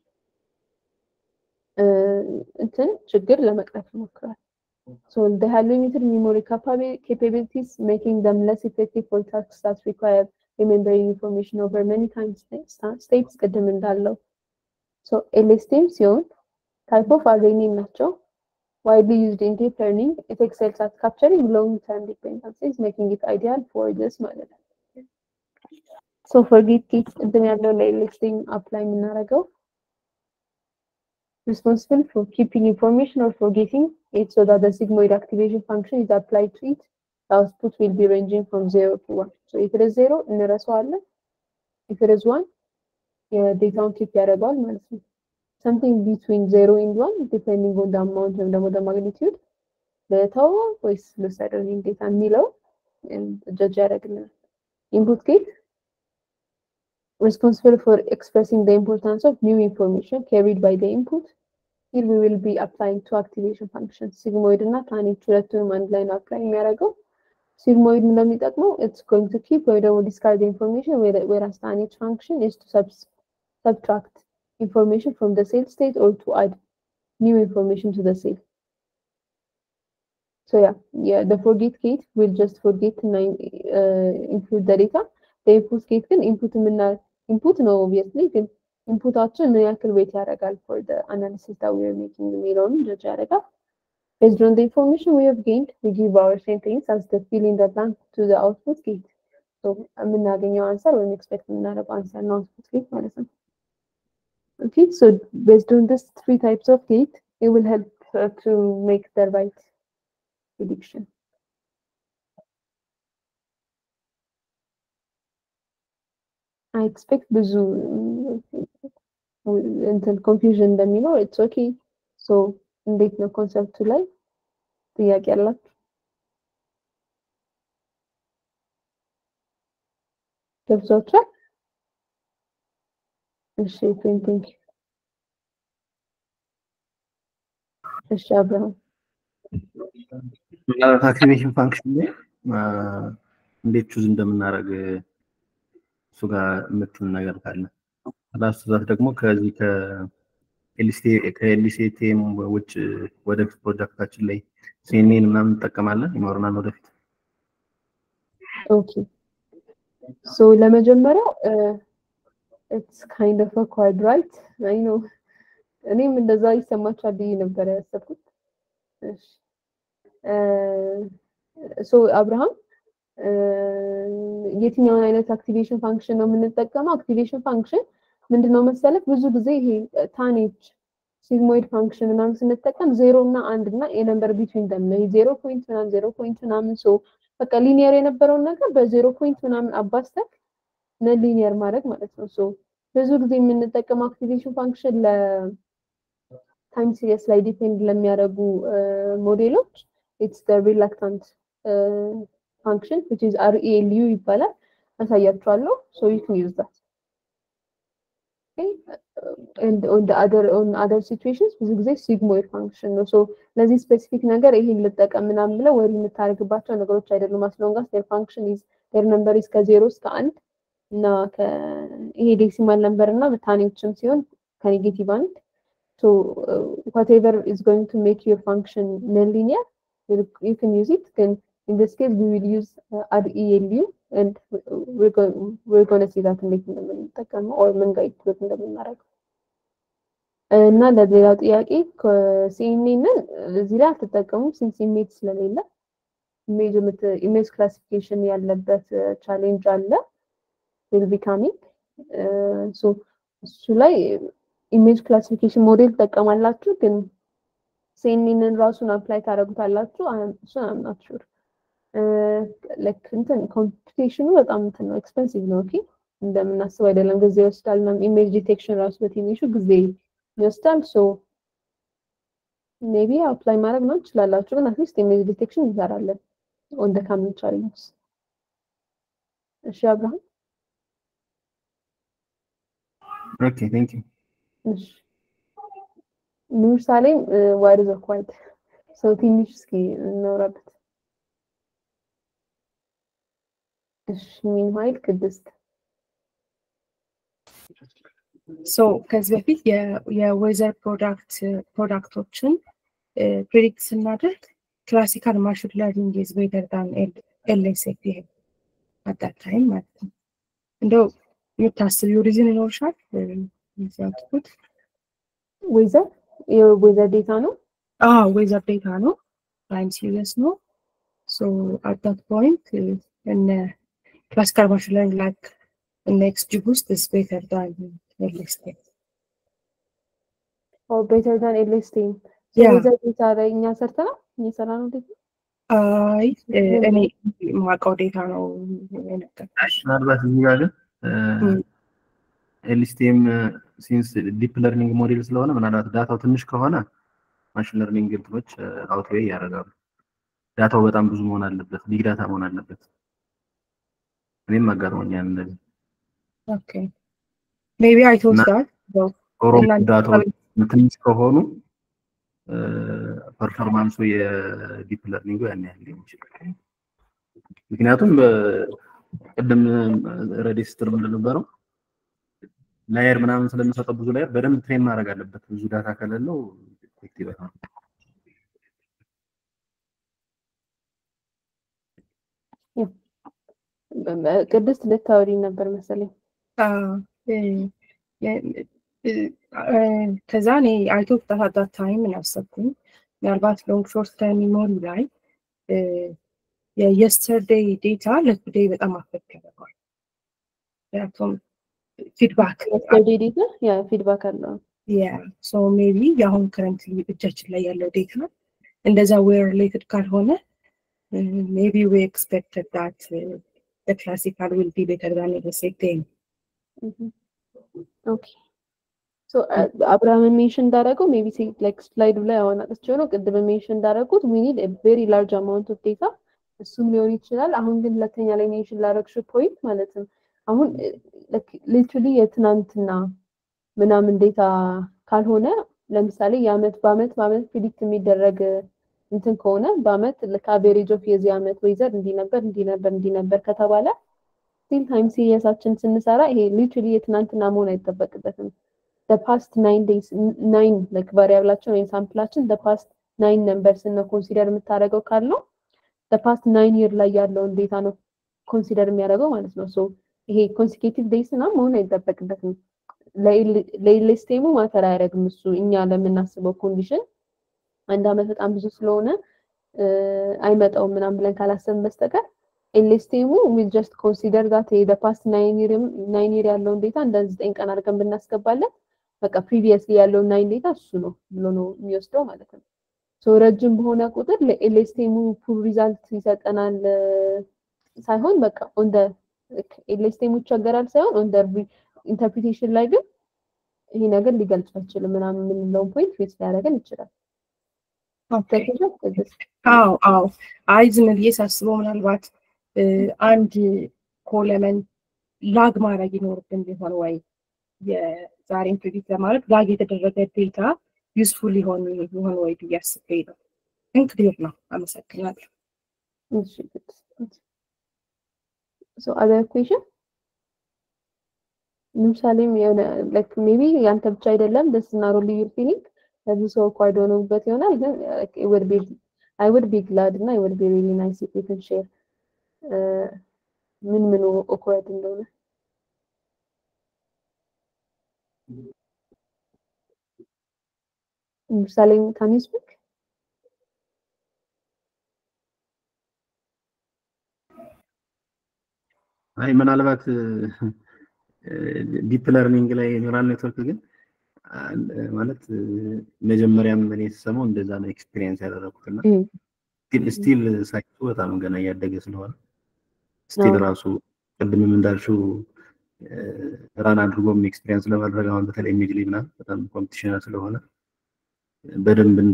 እንትን ችግር ለመቅረፍ ይሞክራል። So they have limited memory capabilities, making them less effective for tasks that require remembering information over many time states ቅድም እንዳለው so LSTM ሲሆን type of RNA ናቸው widely used in deep learning it excels at capturing long-term dependencies making it ideal for this ማለት ነው so for git kit ቅድም ያለው ለLSTM apply የምናደርገው responsible for keeping information or forgetting it so that the sigmoid activation function is applied to it the output will be ranging from 0 to 1 so if it is 0 እንረሳዋለን if it is 1 የዴታውን ኪፕ ያደርገዋል ማለት ነው something between 0 and 1 depending on the amount ወይም ደግሞ the magnitude ልተው ወይስ ልውሰደው ይህን ዴታ የሚለው ጀጅ ያደርግልናል input gate responsible for expressing the importance of new information carried by the input here we will be applying two activation functions sigmoid እና planet ሁለቱንም አንድ ላይ ነው አፕላይ የሚያደርገው sigmoid እንደሚጠቅመው it's going to keep ወይ ደግሞ discard the information whereas planet function is to sub subtract information from the cell state or to add new information to the cell so yeah yeah the forget gate will just forget to uh, include the data the input gate ግን input የምና input ነው obviously ግን ኢንፑታችን ምን ያክል ዌት ያደርጋል for the analysis that we are making የሚለውን ጀጅ ያደርጋል based on the information we have gained we give our sentence as the fill in the blank to the output gate so የምናገኘው አንሰር ወይም ኤክስፔክት የምናደርገው አንሰር ነው output gate ማለት ነው okay so based on this three types of gate it will help uh, to make the right prediction I expect ብዙ እንትን ኮንፊውዥን እንደሚኖር ኢትስ ኦኬ ሶ እንዴት ነው ኮንሰፕቱ ላይ ጥያቄ አላችሁ ገብቷችኋል እሺ ቴንክ እሺ አብርሃም ምናልባት አክቲቬሽን ፋንክሽን ላይ እንዴት ቹዝ እንደምናደርግ እሱ ጋር የምትል ነገር ካለ ላስት ዛት ደግሞ ከዚህ ከኤልሲቴም ውጭ ወደፊት ፕሮጀክታችን ላይ ሲኔን ምናምን እንጠቀማለን ይኖረናል ወደፊት። ኦኬ ሶ ለመጀመሪያው ኢትስ ካይንድ ኦፍ አኳርድ ራይት አይ ኖ እኔም እንደዛ ይሰማችኋል ብዬ ነበር ያሰብኩት። እሺ ሶ አብርሃም የትኛውን አይነት አክቲቬሽን ፋንክሽን ነው የምንጠቀመው? አክቲቬሽን ፋንክሽን ምንድነው መሰለህ ብዙ ጊዜ ይሄ ታኔጅ ሲግሞይድ ፋንክሽን ምናምን ስንጠቀም ዜሮ እና አንድ እና የነምበር ቢትዊን ደም ነው ዜሮ ፖይንት ምናምን ዜሮ ፖይንት ምናምን ሶ በቃ ሊኒየር የነበረውን ነገር በዜሮ ፖይንት ምናምን አባስተክ ነን ሊኒየር ማድረግ ማለት ነው። ሶ ብዙ ጊዜ የምንጠቀመው አክቲቬሽን ፋንክሽን ለታይም ሲሪየስ ላይ ዲፔንድ ለሚያደርጉ ሞዴሎች ኢትስ ሪላክታንት ፋንክሽን which is RELU ይባላል። አሳያችኋለሁ። ሶ you can use that. Okay? and on the other on other situations ብዙ ጊዜ ሲግሞይድ ፋንክሽን ነው። ሶ ለዚህ ስፔሲፊክ ነገር ይሄን ልጠቀም ምናምን ብለው ወሪ የምታደርግባቸው ነገሮች አይደሉም። አስሎንጋስ ዴር ፋንክሽን ኢዝ ዴር ነምበር ኢዝ ከዜሮ እስከ አንድ እና ይሄ ዴሲማል ነምበር እና ታኔዎችም ሲሆን ከኔጌቲቭ አንድ ሶ ዋትኤቨር ኢዝ ጎይንግ ቱ ሜክ ዩር ፋንክሽን ነን ሊኒየር you can use it ግን in this case we will use uh, RELU and we're going we're going to see that እንዴት እንደምንጠቀመው or ምን ጋር ኢንክሉድ እንደምናደርገው እና ለሌላው ጥያቄ ሲኤንኤንን እዚህ ላይ አልተጠቀሙም ሲንስ ኢሜጅ ስለሌለ ኢሜጅ ኢሜጅ ክላሲፊኬሽን ያለበት ቻሌንጅ አለ ዊል ቢ ካሚንግ ሶ እሱ ላይ ኢሜጅ ክላሲፊኬሽን ሞዴል ትጠቀማላችሁ ግን ሲኤንኤንን ራሱን አፕላይ ታደርጉታላችሁ እሱን አምናት ሹር ላይክ እንትን ኮምፒቴሽኑ በጣም እንትን ነው ኤክስፐንሲቭ ነው ኦኬ እንደምናስብ አይደለም ጊዜ ይወስዳል እና ኢሜጅ ዲቴክሽን ራሱ በትንሹ ጊዜ ይወስዳል ሶ ሜቢ አፕላይ ማድረግ ነው ትችላላችሁ ግን አትሊስት ኢሜጅ ዲቴክሽን እንሰራለን ኦን ደ ካሚንግ ቻሌንጅስ እሺ አብርሃም ኦኬ ቴንክ ዩ እሺ ኑር ሳሌም ዋይድ ዘ ኳይት ሰው ትንሽ እስኪ እናውራበት እሺ ሚንዋይል ቅድስት ሶ ከዚህ በፊት የዌዘር ፕሮዳክት ፕሮዳክቶችን ፕሬዲክት ስናደርግ ክላሲካል ማሽን ለርኒንግ ኢዝ ቤተር ዳን ኤልኤስኤፍ ይሄ አዳት ታይም ማለት ነው። እንደው የምታስቢው ሪዝን ይኖርሻል? ያትኩት ዌዘር የዌዘር ዴታ ነው። አዎ ዌዘር ዴታ ነው። ታይም ሲሪየስ ነው። ሶ አት ዳት ፖይንት እነ ክላሲካል ማሽን ለርኒንግ ላይክ እነ ኤክስጂቡስት ኢዝ ቤተር ዳን ኤልኤስኤፍ ኦር ቤተር ዳን ኤልኤስቲም ያ ዌዘር ዴታ ላይ እኛ ሰርተናል እየሰራ ነው ዴታ አይ እኔ የማውቀው ዴታ ነው የነገርኩሽ። ምናልባት እዚህ ጋር ግን ም። ኤልስቲኤም ሲንስ ዲፕ ለርኒንግ ሞዴል ስለሆነ ምናልባት ዳታው ትንሽ ከሆነ ማሽን ለርኒንግ እንትኖች አውትዌይ ያደርጋሉ። ዳታው በጣም ብዙ መሆን አለበት፣ ቢግ ዳታ መሆን አለበት። እኔም አጋጥሞኛል እንደዚህ። ኦኬ ሜቢ አይ ቶት እና- ዳት ኦሮሞ እናንተ ዳታዎች ትንሽ ከሆኑ ፐርፎርማንሱ የዲፕ ለርኒንጉ ያን ያህል ሊሆን ይችላል። ምክንያቱም በ- ቅድም ረዲ ስትል እንደነበረው ላየር ምናምን ስለሚሰጠው ብዙ ላየር በደንብ ትሬን ማድረግ አለበት። ብዙ ዳታ ከሌለው ኢፌክቲቭ አይሆንም። ቅድስት ልታወሪ ነበር መሰለኝ። ከዛ እኔ አይቶ ፍታት ዳት ታይም ምን ያሰብኩኝ ምናልባት ሎንግ ሾርት ተርም ሚሞሪ ላይ የየስተርዴይ ዴታ ለቱዴይ በጣም አፌክት ያደርገዋል። ምክንያቱም ፊድባክ የስተርዴይ ዴታ ያ ፊድባክ አለው። ያ ሶ ሜቢ የአሁን ከረንትሊ እጃችን ላይ ያለው ዴታ እንደዛ ዌር ሪሌትድ ካልሆነ ሜቢ ዊ ኤክስፔክትድ ዳት ክላሲካል ዊል ቢ ቤተር ዛን ሴቴን ኦኬ ሶ አብርሃም ሜንሽን እንዳደረገው ሜቢ ላይክ ስላይዱ ላይ አሁን አጥቼው ነው ቅድም ሜንሽን እንዳደረጉት ዊ ኒድ ቬሪ ላርጅ አማውንት ኦፍ ዴታ እሱም ሊሆን ይችላል። አሁን ግን ሁለተኛ ላይ ሜንሽን ላደረግሽው ፖይንት ማለትም አሁን ሊትራሊ የትናንትና ምናምን ዴታ ካልሆነ ለምሳሌ የአመት በአመት በአመት ፕሪዲክት የሚደረግ እንትን ከሆነ በአመት ከአቬሬጅ ኦፍ የዚህ አመት ወይዘር እንዲህ ነበር እንዲህ ነበር እንዲህ ነበር ከተባለ ስቲል ታይም ሲሪየሳችን ስንሰራ ይሄ ሊትራሊ የትናንትና መሆን አይጠበቅበትም። ፓስት ናይን ዴይስ ናይን ላይክ ቫሪያብላችን ወይም ሳምፕላችን ፓስት ናይን ነምበርስ ነው ኮንሲደር የምታደርገው ካለው ፓስት ናይን ይር ላይ ያለውን ዴታ ነው ኮንሲደር የሚያደርገው ማለት ነው። ሶ ይሄ ኮንሲኬቲቭ ዴይስ እና መሆን አይጠበቅበትም። ለኢሌስቴሙ ማተር አያደርግም እሱ እኛ ለምናስበው ኮንዲሽን አንድ አመት በጣም ብዙ ስለሆነ አይመጣውም ምናምን ብለን ካላሰብን በስተቀር ኤሌስቴሙ ዊል ጀስት ኮንሲደር ዛት ፓስት ናይን ይር ያለውን ዴታ እንደ ዘጠኝ ቀን አድርገን ብናስገባለን በቃ ፕሪቪየስሊ ያለውን ናይን ዴታ እሱ ነው ብሎ ነው የሚወስደው ማለት ነው። ሶ ረጅም በሆነ ቁጥር ለኤሌስቴሙ ፉል ሪዛልት ይሰጠናል ሳይሆን በቃ ኦን ደ ኤሌስቴሙ ይቸገራል ሳይሆን ኦን ደ ኢንተርፕሪቴሽን ላይ ግን ይሄ ነገር ሊገልጽ አይችልም ምናምን የምንለውን ፖይንት ፌስ ሊያደርገን ይችላል። አዎ አዎ። አይ ዝም ብዬ ሳስበው ምናልባት አንድ ኮለመን ላግ ማድረግ ይኖርብን ቢሆን ወይ የዛሬን ፕሪዲክት ለማድረግ ላግ የተደረገ ዴታ ዩስፉል ሊሆን ይሆን ወይ ብዬ አስቤ ነው። ግን ክሊር ነው። አመሰግናለሁ። ሶ አዘር ኩዌሽን ለምሳሌም የሆነ ላይክ ሜቢ ያንተ ብቻ አይደለም ደስ እና ሮሊ ዩር ፊሊንግ ለብዙ ሰው ኳይድ ሆነውበት ይሆናል ግን ውድ ቢ አይ ውድ ቢ ግላድ እና አይ ውድ ቢ ሪሊ ናይስ ኢፍ ዩ ካን ሼር ምን ምኑ ኦክወርድ እንደሆነ ምሳሌ ካን ዩ ስፒክ አይ ምናልባት ዲፕ ለርኒንግ ላይ ኒውራል ኔትወርክ ግን ማለት መጀመሪያም እኔ ስሰማው እንደዛ ነው ኤክስፒሪየንስ ያደረኩትና ግን ስቲል ሳይንሱ በጣም ገና እያደገ ስለሆነ ስቲል ራሱ ቅድምም እንዳልሽው ራን አድርጎም ኤክስፒሪየንስ ለማድረግ አሁን በተለይ ኢሜጅ ላይ ምናምን በጣም ኮምፒቲሽን ስለሆነ በደንብ እንደ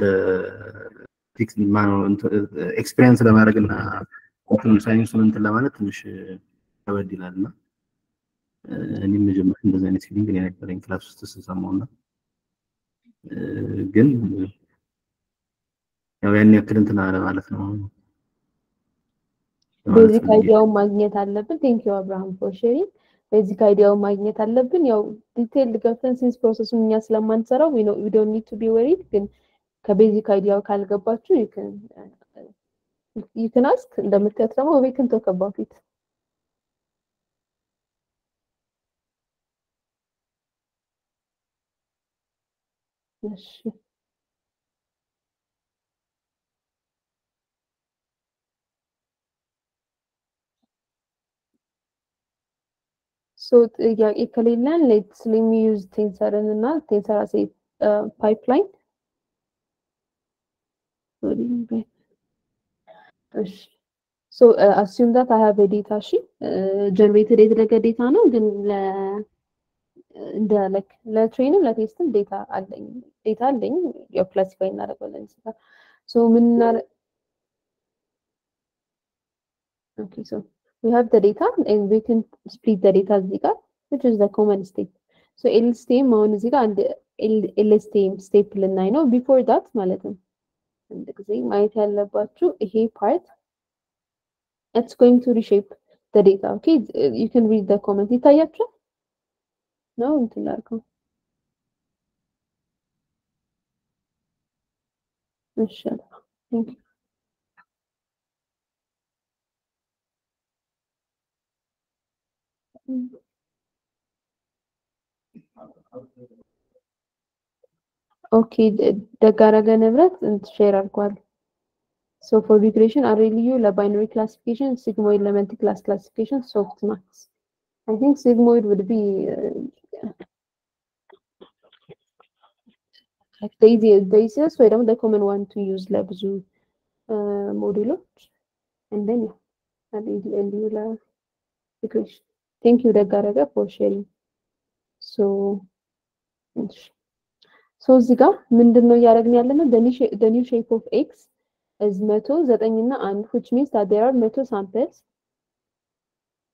ኤክስፒሪየንስ ለማድረግ እና ሳይንሱን እንትን ለማለት ትንሽ ከበድ ይላል እና እኔም መጀመሪያ እንደዚህ አይነት ፊሊንግ እኔ ነበረኝ ክላስ ውስጥ ስሰማው እና ግን ያው ያን ያክል እንትን አለ ማለት ነው። ቤዚክ አይዲያውን ማግኘት አለብን። ቴንክ ዩ አብርሃም ፎር ሼሪንግ። ቤዚክ አይዲያውን ማግኘት አለብን። ያው ዲቴል ገብተን ሲንስ ፕሮሰሱን እኛ ስለማንሰራው ዊ ዶንት ኒድ ቱ ቢ ወሪድ። ግን ከቤዚክ አይዲያው ካልገባችሁ ዩ ካን አስክ እንደምትያት ደግሞ ዊ ካን ቶክ አባውት ኢት እሺ ሶ ጥያቄ ከሌለን ሌትስ ሌሚ ዩዝ ቴንሰርን እና ቴንሰር አሴ ፓይፕላይን እሺ ሶ አስዩም ዳት አይ ሃቭ ዴታ እሺ ጀነሬትድ የተደረገ ዴታ ነው ግን ለ እንደ ላይክ ለትሬንም ለቴስትም ዴታ አለኝ ዴታ አለኝ ያው ክላሲፋይ እናደርገዋለን እዚህ ሶ ምን ኦኬ ሶ we have the data and we can split the data እዚህ ጋር which is the common state so LSTM አሁን እዚህ ጋር አንድ LSTM ስቴፕ ልናይ ነው before that ማለት ነው አንድ ጊዜ ማየት ያለባችሁ ይሄ part it's going to reshape the data okay you can read the comment ይታያችኋል ነው እንትን ላድርገው እሺ ቴንክ ዩ ኦኬ ደጋረገ ንብረት ሼር አድርጓል ሶ ፎር ሪግሬሽን አሬልዩ ለባይነሪ ክላሲፊኬሽን ሲግሞይድ ለመልቲ ክላስ ክላሲፊኬሽን ሶፍት ማክስ አይ ቲንክ ሲግሞይድ ውድ ቢ ቤሲስ ወይ ደግሞ ኮመን ዋን ቱ ዩዝ ለብዙ ሞዴሎች እንደኛ እንዲሁ ለሪግሬሽን ቴንክ ዩ ደጋረገ ፎር ሼሪንግ ሶ ሶ እዚህ ጋር ምንድን ነው እያደረግን ያለ ነው the new shape of x is መቶ ዘጠኝ እና አንድ which means that there are መቶ samples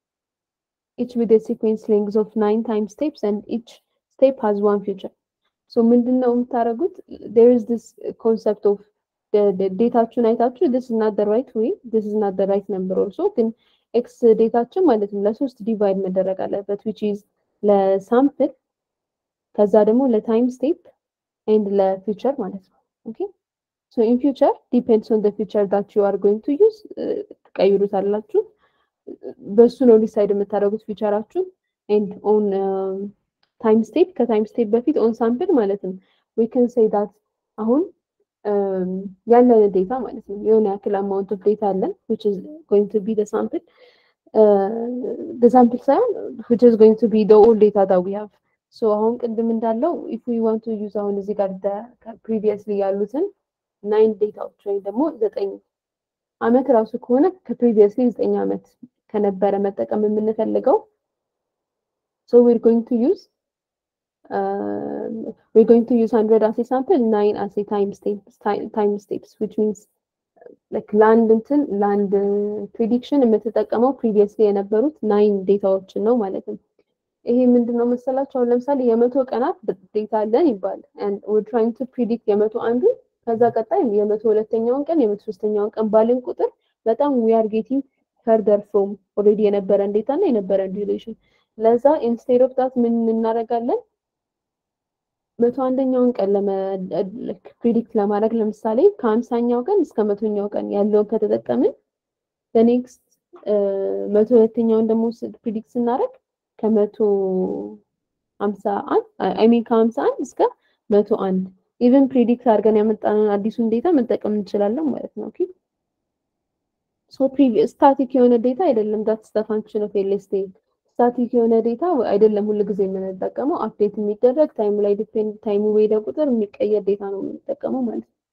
each with a sequence length of nine time steps and each step has one feature ሶ ምንድን ነው የምታደርጉት? there is this concept of ዴታችሁን አይታችሁ this is not the right way this is not the right number also ግን ኤክስ ዴታችን ማለት ነው ለሶስት ዲቫይድ መደረግ አለበት which is ለሳምፕል ከዛ ደግሞ ለታይም ስቴፕ ኤንድ ለፊውቸር ማለት ነው ኦኬ ሶ ኢን ፊውቸር ዲፔንድስ ኦን ዘ ፊውቸር ዳት ዩ አር ጎይንግ ቱ ዩዝ ትቀይሩታላችሁ በሱ ነው ዲሳይድ የምታደርጉት ፊውቸራችሁን ኤንድ ኦን ታይም ስቴፕ ከታይም ስቴፕ በፊት ኦን ሳምፕል ማለት ነው ዊ ከን ሴይ ዳት አሁን ያለን ዴታ ማለት ነው የሆነ ያክል አማውንት ኦፍ ዴታ አለን which is going to be the sample uh, the sample ሳይሆን which is going to be the old data that we have so አሁን ቅድም እንዳለው if we want to use አሁን እዚህ ጋር previously ያሉትን ናይን ዴታዎች ወይም ደግሞ ዘጠኝ አመት ራሱ ከሆነ ከፕሪቪየስሊ ዘጠኝ አመት ከነበረ መጠቀም የምንፈልገው so we're going to use uh, we're going to use 100 as a sample, 9 as a time steps, time, time steps, which means like land እንትን land prediction የምትጠቀመው previously የነበሩት ናይን ዴታዎችን ነው ማለት ነው። ይሄ ምንድን ነው መሰላችሁ? አሁን ለምሳሌ የመቶ ቀናት ዴታ አለን ይባል and we're trying to predict የመቶ አንዱን ከዛ ቀጣይ የመቶ ሁለተኛውን ቀን የመቶ ሶስተኛውን ቀን ባልን ቁጥር በጣም we are getting further from already የነበረን ዴታ እና የነበረን ዱሬሽን ለዛ ኢንስቴድ ኦፍ ዳት ምን እናደርጋለን መቶ አንደኛውን ቀን ፕሪዲክት ለማድረግ ለምሳሌ ከሀምሳኛው ቀን እስከ መቶኛው ቀን ያለውን ከተጠቀምን በኔክስት መቶ ሁለተኛውን ደግሞ ፕሪዲክት ስናደርግ ከመቶ ሀምሳ አንድ አይ ሚን ከሀምሳ አንድ እስከ መቶ አንድ ኢቨን ፕሪዲክት አድርገን ያመጣነውን አዲሱን ዴታ መጠቀም እንችላለን ማለት ነው። ኦኬ ሶ ስታቲክ የሆነ ዴታ አይደለም። ዳት ስተ ፋንክሽን ኦፍ ኤልኤስቲኤል ስታቲክ የሆነ ዴታ አይደለም ሁሉ ጊዜ የምንጠቀመው አፕዴት የሚደረግ ታይሙ ላይ ዲፔንድ ታይሙ በሄደ ቁጥር የሚቀየር ዴታ ነው የምንጠቀመው ማለት ነው።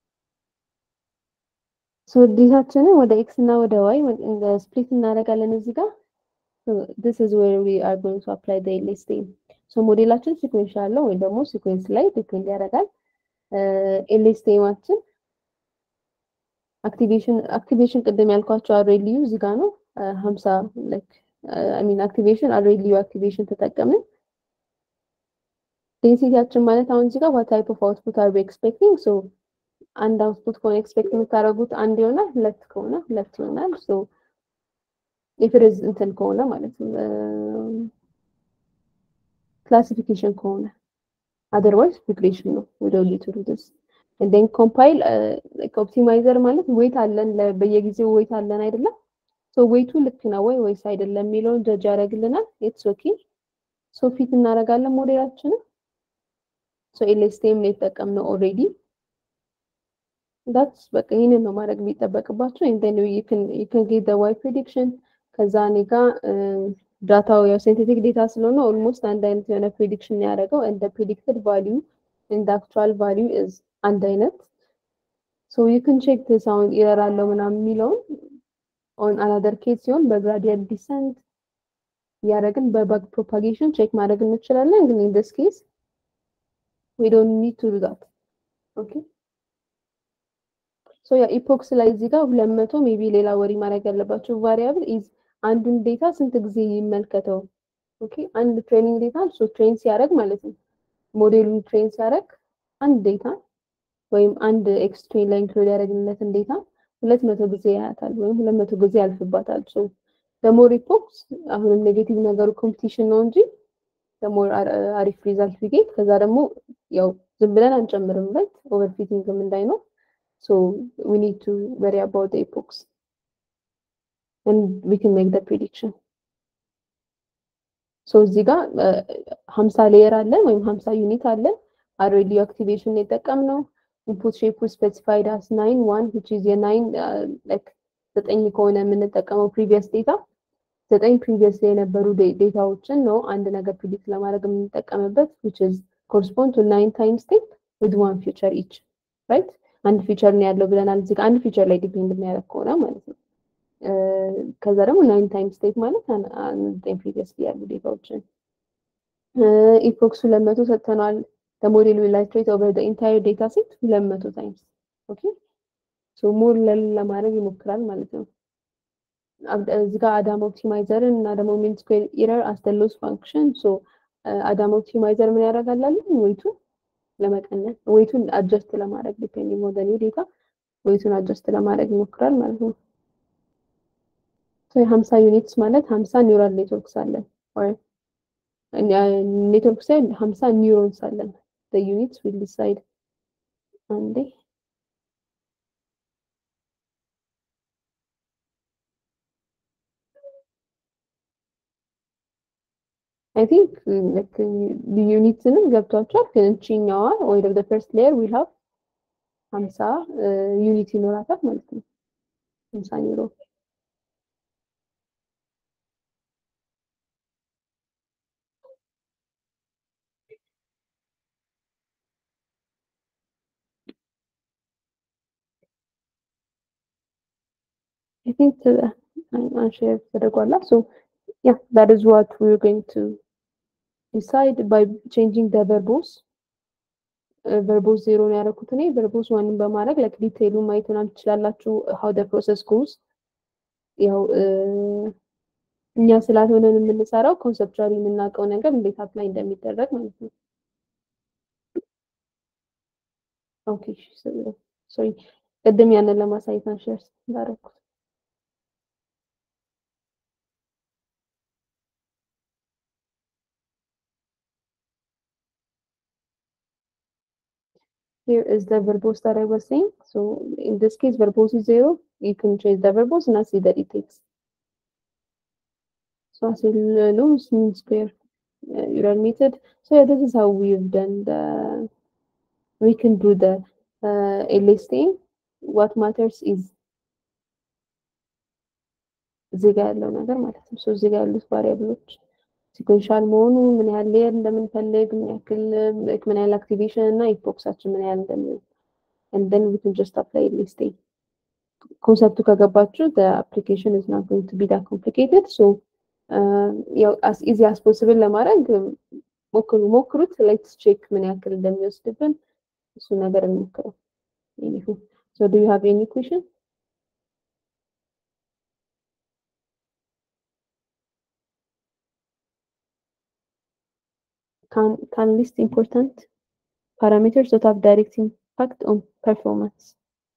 ሶ ዴታችንን ወደ ኤክስ እና ወደ ዋይ ስፕሊት እናደርጋለን እዚህ ጋር this is where we are going to apply the LSTM ሶ ሞዴላችን ሲኩዌንስ አለው ወይ ደግሞ ሲኩዌንስ ላይ ዲፔንድ ያደርጋል ኤልኤስቲኤማችን አክቲቬሽን አክቲቬሽን ቅድም ያልኳቸው አሬሊዩ እዚህ ጋር ነው ሀምሳ ላይክ አይ ሚን አክቲቬሽን አሬሊዩ አክቲቬሽን ተጠቀምን ዴንሲቲያችን ማለት አሁን እዚህ ጋር ዋት ታይፕ ኦፍ አውትፑት አር ዊ ኤክስፔክቲንግ ሶ አንድ አውትፑት ከሆነ ኤክስፔክት የምታደርጉት አንድ ይሆናል ሁለት ከሆነ ሁለት ይሆናል ሶ ኢፍርዝ እንትን ከሆነ ማለት ነው ክላሲፊኬሽን ከሆነ አደርዋይዝ ሪግሬሽን ነው ወደ ሊቱ ዲስ and then compile ኦፕቲማይዘር ማለት ዌት አለን በየጊዜው ዌት አለን አይደለም ሶ ዌቱ ልክ ነው ወይ ወይስ አይደለም የሚለውን ጀጅ ያደርግልናል ኢትስ ኦኬ ሶ ፊት እናደርጋለን ሞዴላችንን ሶ ኤልኤስቲኤም ነው የተጠቀምነው ኦልሬዲ ዳትስ በቃ ይህንን ነው ማድረግ የሚጠበቅባቸው and then you can you can get the y prediction ከዛ እኔ ጋር ዳታው ያው ሲንቴቲክ ዴታ ስለሆነ ኦልሞስት አንድ አይነት የሆነ ፕሪዲክሽን ያደረገው and the predicted value and the actual value is አንድ አይነት ሶ ዩ ካን ቼክ ዲስ አሁን ኢረር አለው ምናምን የሚለውን ኦን አናደር ኬስ ሲሆን በግራዲየንት ዲሰንት እያደረግን በባግ ፕሮፓጌሽን ቼክ ማድረግ እንችላለን። ግን ኢን ዲስ ኬስ ዊ ዶንት ኒድ ቱ ዱ ዛት ኦኬ ሶ ያ ኢፖክስ ላይ እዚህ ጋር ሁለት መቶ ሜቢ ሌላ ወሪ ማድረግ ያለባቸው ቫሪያብል ኢዝ አንዱን ዴታ ስንት ጊዜ ይመልከተው። ኦኬ አንድ ትሬኒንግ ዴታ ሶ ትሬን ሲያደርግ ማለት ነው ሞዴሉን ትሬን ሲያደርግ አንድ ዴታ ወይም አንድ ኤክስትሬን ላይ ኢንክሉድ ያደረግንለትን ዴታ ሁለት መቶ ጊዜ ያያታል ወይም ሁለት መቶ ጊዜ ያልፍባታል። ሶ ደግሞ ሪፖርት አሁንም ኔጌቲቭ ነገሩ ኮምፒቲሽን ነው እንጂ ደግሞ አሪፍ ሪዛልት ቢጌት ከዛ ደግሞ ያው ዝም ብለን አንጨምርም ራይት ኦቨርፊቲንግም እንዳይኖር ሶ ዊ ኒድ ቱ ወሪ አባውት ኤፖክስ and we can make the prediction ሶ እዚህ ጋር ሀምሳ ሌየር አለን ወይም ሀምሳ ዩኒት አለን አሬዲዮ አክቲቬሽን የጠቀምነው ኢንፑት ሼፕ ስፔሲፋይድ አስ ናይን ዋን ዊች ኢዝ የናይን ላይክ ዘጠኝ ከሆነ የምንጠቀመው ፕሪቪየስ ዴታ ዘጠኝ ፕሪቪየስ ላይ የነበሩ ዴታዎችን ነው አንድ ነገር ፕሪዲክት ለማድረግ የምንጠቀምበት ዊች ኢዝ ኮረስፖንድ ቱ ናይን ታይም ስቴፕ ዊዝ ዋን ፊቸር ኢች ራይት አንድ ፊቸር ነው ያለው ብለናል እዚህ አንድ ፊቸር ላይ ዲፔንድ የሚያደርግ ከሆነ ማለት ነው ከዛ ደግሞ ናይን ታይም ስቴፕ ማለት ዘጠኝ ፕሪቪየስ ያሉ ዴታዎችን ኢፖክስ ሁለት መቶ ሰጥተነዋል the model will iterate over the entire data set 200 times okay so more ለማድረግ ይሞክራል ማለት ነው እዚህ ጋር አዳም ኦፕቲማይዘርን እና ደግሞ ሚን ስኩዌር ኢረር አስ the loss function so አዳም ኦፕቲማይዘር ምን ያደርጋላለን ወይቱ ለመቀነስ ዌቱን አጀስት ለማድረግ ዲፔንዲንግ ኦን ዘ ኒው ዴታ ዌቱን አጀስት ለማድረግ ይሞክራል ማለት ነው። ሶ የሀምሳ ዩኒትስ ማለት ሀምሳ ኒውራል ኔትወርክስ አለን ኦር ኔትወርክ ሳይሆን ሀምሳ ኒውሮንስ አለን the units will decide አንዴ አይ ቲንክ ልክ ዩኒትንም ገብቷቸዋል። ግን እቺኛዋ ወይ ደግሞ ፈርስት ሌየር ዊል ሃቭ ሀምሳ ዩኒት ይኖራታል ማለት ነው። ሀምሳ ኒውሮ I think the unshare ተደርጓላ so yeah that is what we're going to decide by changing the verbose ቨርቦስ ዜሮ ነው ያደረኩት እኔ ቨርቦስ ዋንን በማድረግ ላይክ ዲቴይሉን ማየት ምናምን ትችላላችሁ how the process goes ያው እኛ ስላልሆነን የምንሰራው ኮንሰፕቹዋሊ የምናውቀው ነገር እንዴት አፕላይ እንደሚደረግ ማለት ነው ኦኬ ሶሪ ቅድም ያንን ለማሳየት አንሸር እንዳደረኩት Here is the verbose that I was saying. So in this case, verbose is zero. You can change the verbose and I see that it takes. So as a loose mean square uh, neural method. So yeah, this is how we've done the, we can do the uh, a listing. What matters is እዚህ ጋር ያለው ነገር ማለት ነው። ሶ እዚህ ጋር ያሉት ቫሪያብሎች ሲኮንሻል መሆኑ ምን ያህል ሌየር እንደምንፈልግ ምን ያክል ምን ያህል አክቲቬሽን እና ኢፖክሳችን ምን ያህል እንደሚሆን and then we can just apply listing ኮንሰፕቱ ከገባችሁ the application is not going to be that complicated so ያው as easy as possible ለማድረግ ሞክሩ ሞክሩት ሌትስ ቼክ ምን ያክል እንደሚወስድብን እሱ ነገር እንሞክረው so do you have any question can can list important parameters that have direct impact on performance.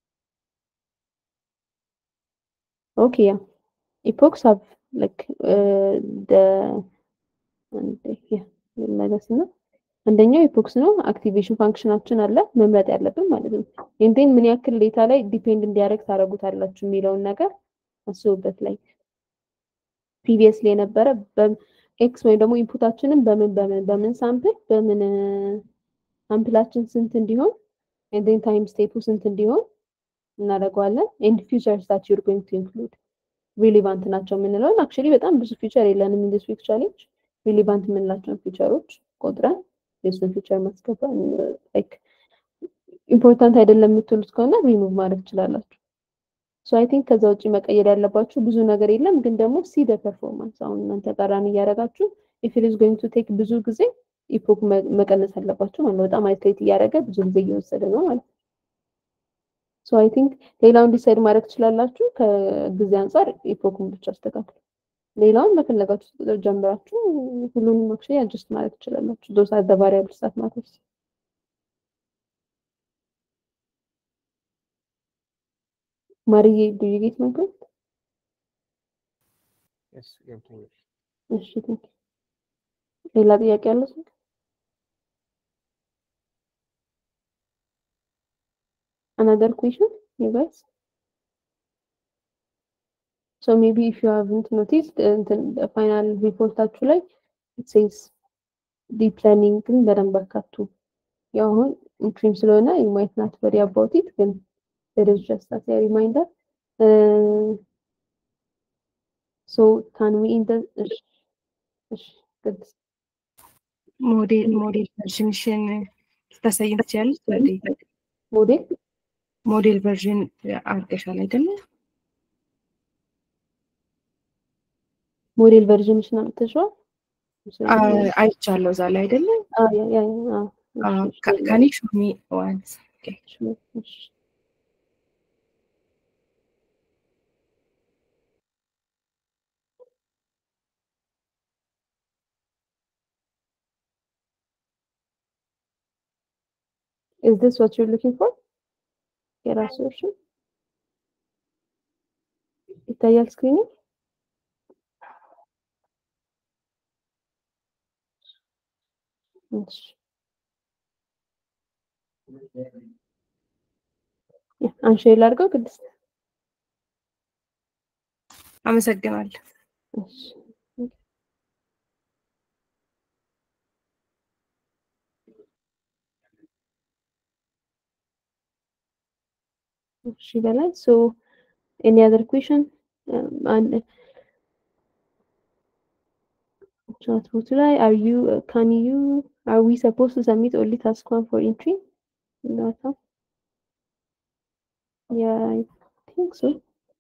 Okay, yeah. Epochs have like uh, the and yeah, መለስ ነው። አንደኛው ኢፖክስ ነው። አክቲቬሽን ፋንክሽናችን አለ መምረጥ ያለብን ማለት ነው። ኢንቴን ምን ያክል ዴታ ላይ ዲፔንድ እንዲያደርግ ታደርጉታላችሁ የሚለውን ነገር አስቡበት። ላይ ፕሪቪየስሊ የነበረ ኤክስ ወይም ደግሞ ኢንፑታችንን በምን በምን በምን ሳምፕል በምን ሳምፕላችን ስንት እንዲሆን ኤንድ ዜን ታይም ስቴፑ ስንት እንዲሆን እናደርገዋለን። ኤንድ ፊውቸርስ ዛት ዩር ጎይንግ ቱ ኢንክሉድ ሪሊቫንት ናቸው የምንለውን አክቹዋሊ በጣም ብዙ ፊውቸር የለንም ኢን ዲስ ዊክ ቻሌንጅ ሪሊቫንት የምንላቸውን ፊውቸሮች ቆጥረን የእሱን ፊውቸር ማስገባት ላይክ ኢምፖርታንት አይደለም የምትሉት ከሆነ ሪሙቭ ማድረግ ትችላላችሁ። ሶ አይ ቲንክ ከዛ ውጭ መቀየር ያለባችሁ ብዙ ነገር የለም፣ ግን ደግሞ ሲ ደ ፐርፎርማንስ አሁን እናንተ ቀራን እያደረጋችሁ ኢፍ ኢት ኢዝ ጎይንግ ቱ ቴክ ብዙ ጊዜ ኢፖክ መቀነስ አለባችሁ ማለት ነው። በጣም አይትሬት እያደረገ ብዙ ጊዜ እየወሰደ ነው ማለት ነው። ሶ አይ ቲንክ ሌላውን ዲሳይድ ማድረግ ትችላላችሁ። ከጊዜ አንጻር ኢፖክን ብቻ አስተካክሉ። ሌላውን በፈለጋችሁ ቁጥር ጀምራችሁ ሁሉንም አክቹዋሊ አጀስት ማድረግ ትችላላችሁ። ዶስ አር ዘ ቫሪያብልስ ዛት ማተርስ ማርዬ ዱ ዩ ጌት ማይ ፖይንት? Yes, ገብቶኛል። እሺ ቴንክ ሌላ ጥያቄ አለ ሰው? Another question, you guys? So maybe if you haven't noticed, the final ሪፖርታችሁ ላይ it says ዲፕ ለርኒንግን በደንብ አካቱ። ያው አሁን ኢንትሪም ስለሆነ you might not worry about it ግን there is just as a reminder. Uh, so can we in the እሺ እሺ good ሞዴል ሞዴል ቨርዥንሽን ልታሳይን ትችያለሽ? ወዴ ሞዴል ሞዴል ቨርዥን አድርገሻል አይደለ? ሞዴል ቨርዥንሽን አምጥተሽዋል? አ- አይቻለሁ እዛ ላይ አይደለ? Ah, yeah, yeah, yeah. Ah, እሺ፣ እሺ፣ ካን ዩ ሾው ሚ ዋንስ እሺ፣ እሺ። Is this what you're looking for? የራሱ እርሱ ይታያል ስክሪኑ? እሺ አንሺ ላድርገው ቅድስት? አመሰግናለሁ። እሺ እሺ በላይ ሶ ኤኒ አዘር ኩዌሽን ቻት ቦት ላይ አር ዩ ካን ዩ አር ዊ ሰፖዝ ቱ ሰሚት ኦንሊ ታስክ ዋን ፎር ኢንትሪ ዳታ ያ አይ ቲንክ ሶ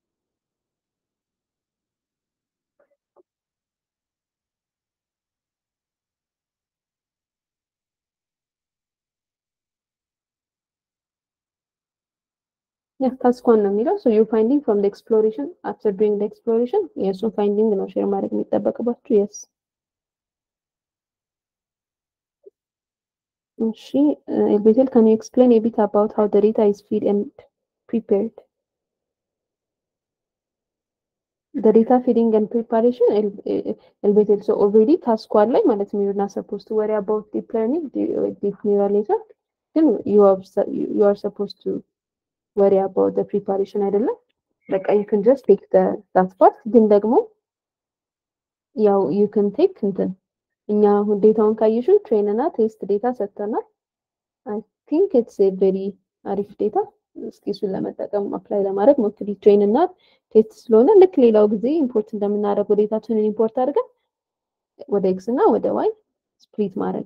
Yeah, task one ነው የሚለው so you're finding from the exploration after doing the exploration የእሱን ፋይንዲንግ ነው ሼር ማድረግ የሚጠበቅባችሁ yes እሺ ኤልቤቴል can you explain a bit about how the data is fed and prepared the data feeding and preparation ኤልቤቴል so already task one ላይ ማለት ነው you're not supposed to worry about deep learning deep neural network ግን you are you are supposed to worry about the preparation አይደለም በቃ you can just take the that part ግን ደግሞ ያው you can take እንትን እኛ አሁን ዴታውን ካየሽው ትሬን እና ቴስት ዴታ ሰጥተናል አይ ቲንክ ኢትስ ኤ ቬሪ አሪፍ ዴታ እስኪ እሱን ለመጠቀም አፕላይ ለማድረግ ሞክሪ ትሬን እና ቴስት ስለሆነ ልክ ሌላው ጊዜ ኢምፖርት እንደምናደርገው ዴታችንን ኢምፖርት አድርገን ወደ ኤክስ እና ወደ ዋይ ስፕሊት ማድረግ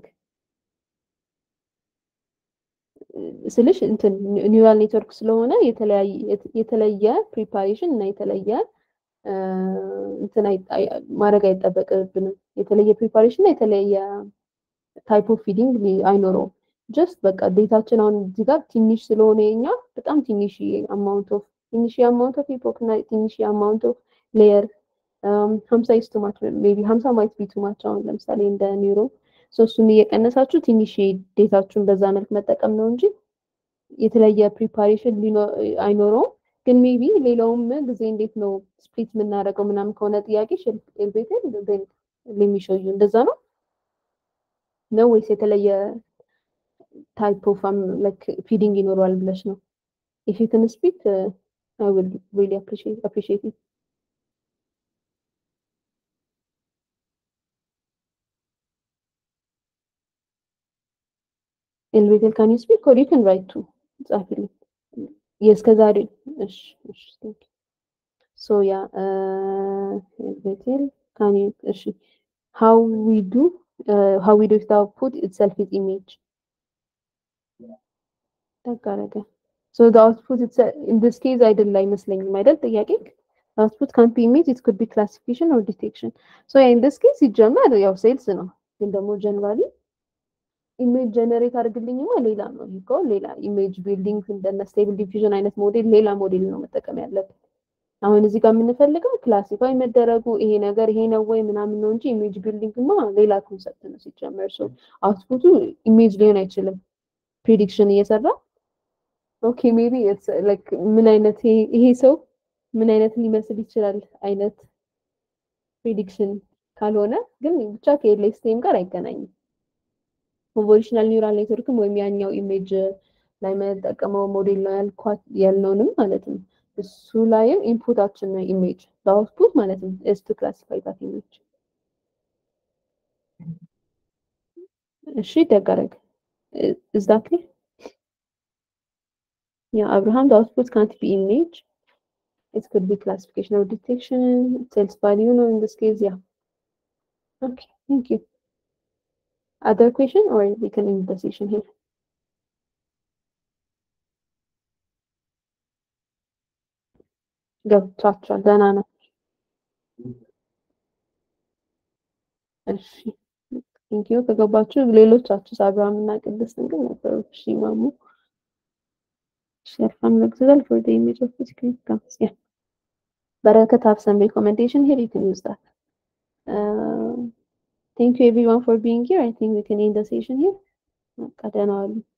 ስልሽ እንትን ኒውራል ኔትወርክ ስለሆነ የተለየ ፕሪፓሬሽን እና የተለየ እንትን ማድረግ አይጠበቅብንም። የተለየ ፕሪፓሬሽን እና የተለየ ታይፕ ኦፍ ፊዲንግ አይኖረውም። ጀስት በቃ ዴታችን አሁን እዚህ ጋር ትንሽ ስለሆነ የኛ በጣም ትንሽ አማውንት ኦፍ ትንሽ አማውንት ኦፍ ኢፖክ እና ትንሽ አማውንት ኦፍ ሌየር ሀምሳ ኢስ ቱ ማች ሜቢ ሀምሳ ማይት ቢ ቱ ማች አሁን ለምሳሌ እንደ ኒውሮ እሱን እየቀነሳችሁ ትንሽ ዴታችሁን በዛ መልክ መጠቀም ነው እንጂ የተለየ ፕሪፓሬሽን አይኖረውም። ግን ሜቢ ሌላውም ጊዜ እንዴት ነው ስፕሊት የምናደርገው ምናምን ከሆነ ጥያቄ ኤልቤቴል ለሚሸዩ እንደዛ ነው ነው ወይስ የተለየ ታይፕ ኦፍ ፊዲንግ ይኖረዋል ብለሽ ነው? ኢፍ ዩ ካን ስፒክ አይ ዊል ሪሊ አፕሪሺየት ኢት ኤልቤቴል ካን ዩ ስፒክ ኦር ዩ ካን ራይት ቱ ጻፊልኝ። የእስከ ዛሬ እሺ እሺ ቴንክ ሶ ያ ኤልቤቴል ካን ዩ እሺ ሃው ዊ ዱ ሃው ዊ ዱ ኢት አውትፑት ኢትሰልፍ ኢዝ ኢሜጅ ተጋረገ ሶ ዘ አውትፑት ኢን ዲስ ኬዝ አይደል አይመስለኝም አይደል ጥያቄ አውትፑት ካን ቢ ኢሜጅ ኢት ኩድ ቢ ክላሲፊኬሽን ኦር ዲቴክሽን ሶ ኢን ዲስ ኬዝ ሲጀመር ያው ሴልስ ነው ግን ደግሞ ጀነራሊ ኢሜጅ ጀነሬት አድርግልኝማ ሌላ ነው ይሄ ሌላ ኢሜጅ ቢልዲንግ እንደነ ስቴብል ዲፊዥን አይነት ሞዴል ሌላ ሞዴል ነው መጠቀም ያለብን። አሁን እዚህ ጋር የምንፈልገው ክላሲፋይ መደረጉ ይሄ ነገር ይሄ ነው ወይ ምናምን ነው እንጂ ኢሜጅ ቢልዲንግማ ሌላ ኮንሰፕት ነው ሲጀመር። ሶ አውትፑቱ ኢሜጅ ሊሆን አይችልም። ፕሪዲክሽን እየሰራ ኦኬ ሜቢ ኢትስ ላይክ ምን አይነት ይሄ ሰው ምን አይነት ሊመስል ይችላል አይነት ፕሪዲክሽን ካልሆነ ግን ብቻ ከኤልኤስቲኤም ጋር አይገናኝም። ኮንቮሉሽናል ኒውራል ኔትወርክም ወይም ያኛው ኢሜጅ ላይ የምንጠቀመው ሞዴል ነው ያልኳት ያልነውንም ማለት ነው። እሱ ላይም ኢንፑታችን ነው ኢሜጅ በአውትፑት ማለት ነው ኢዝ ቱ ክላሲፋይ ዛት ኢሜጅ። እሺ ደጋረግ ኢዝ ዛት ክሊር? ያ አብርሃም the output can't be image it could be classification or detection sales value no in this case yeah okay thank you Other question or we can end the session here? ገብቷቸዋል። ደህና ነው። እሺ ቴንኪዩ ከገባችሁ ሌሎቻችሁ አብርሃም እና ቅድስትን ግን ነበሩ። እሺ ማሙ share from Luxor for the image of the screen comes. Yeah. Barakat have some recommendation here. You can use that. Uh, thank you everyone for being here. I think we can end the session here. ቀደናዋሉ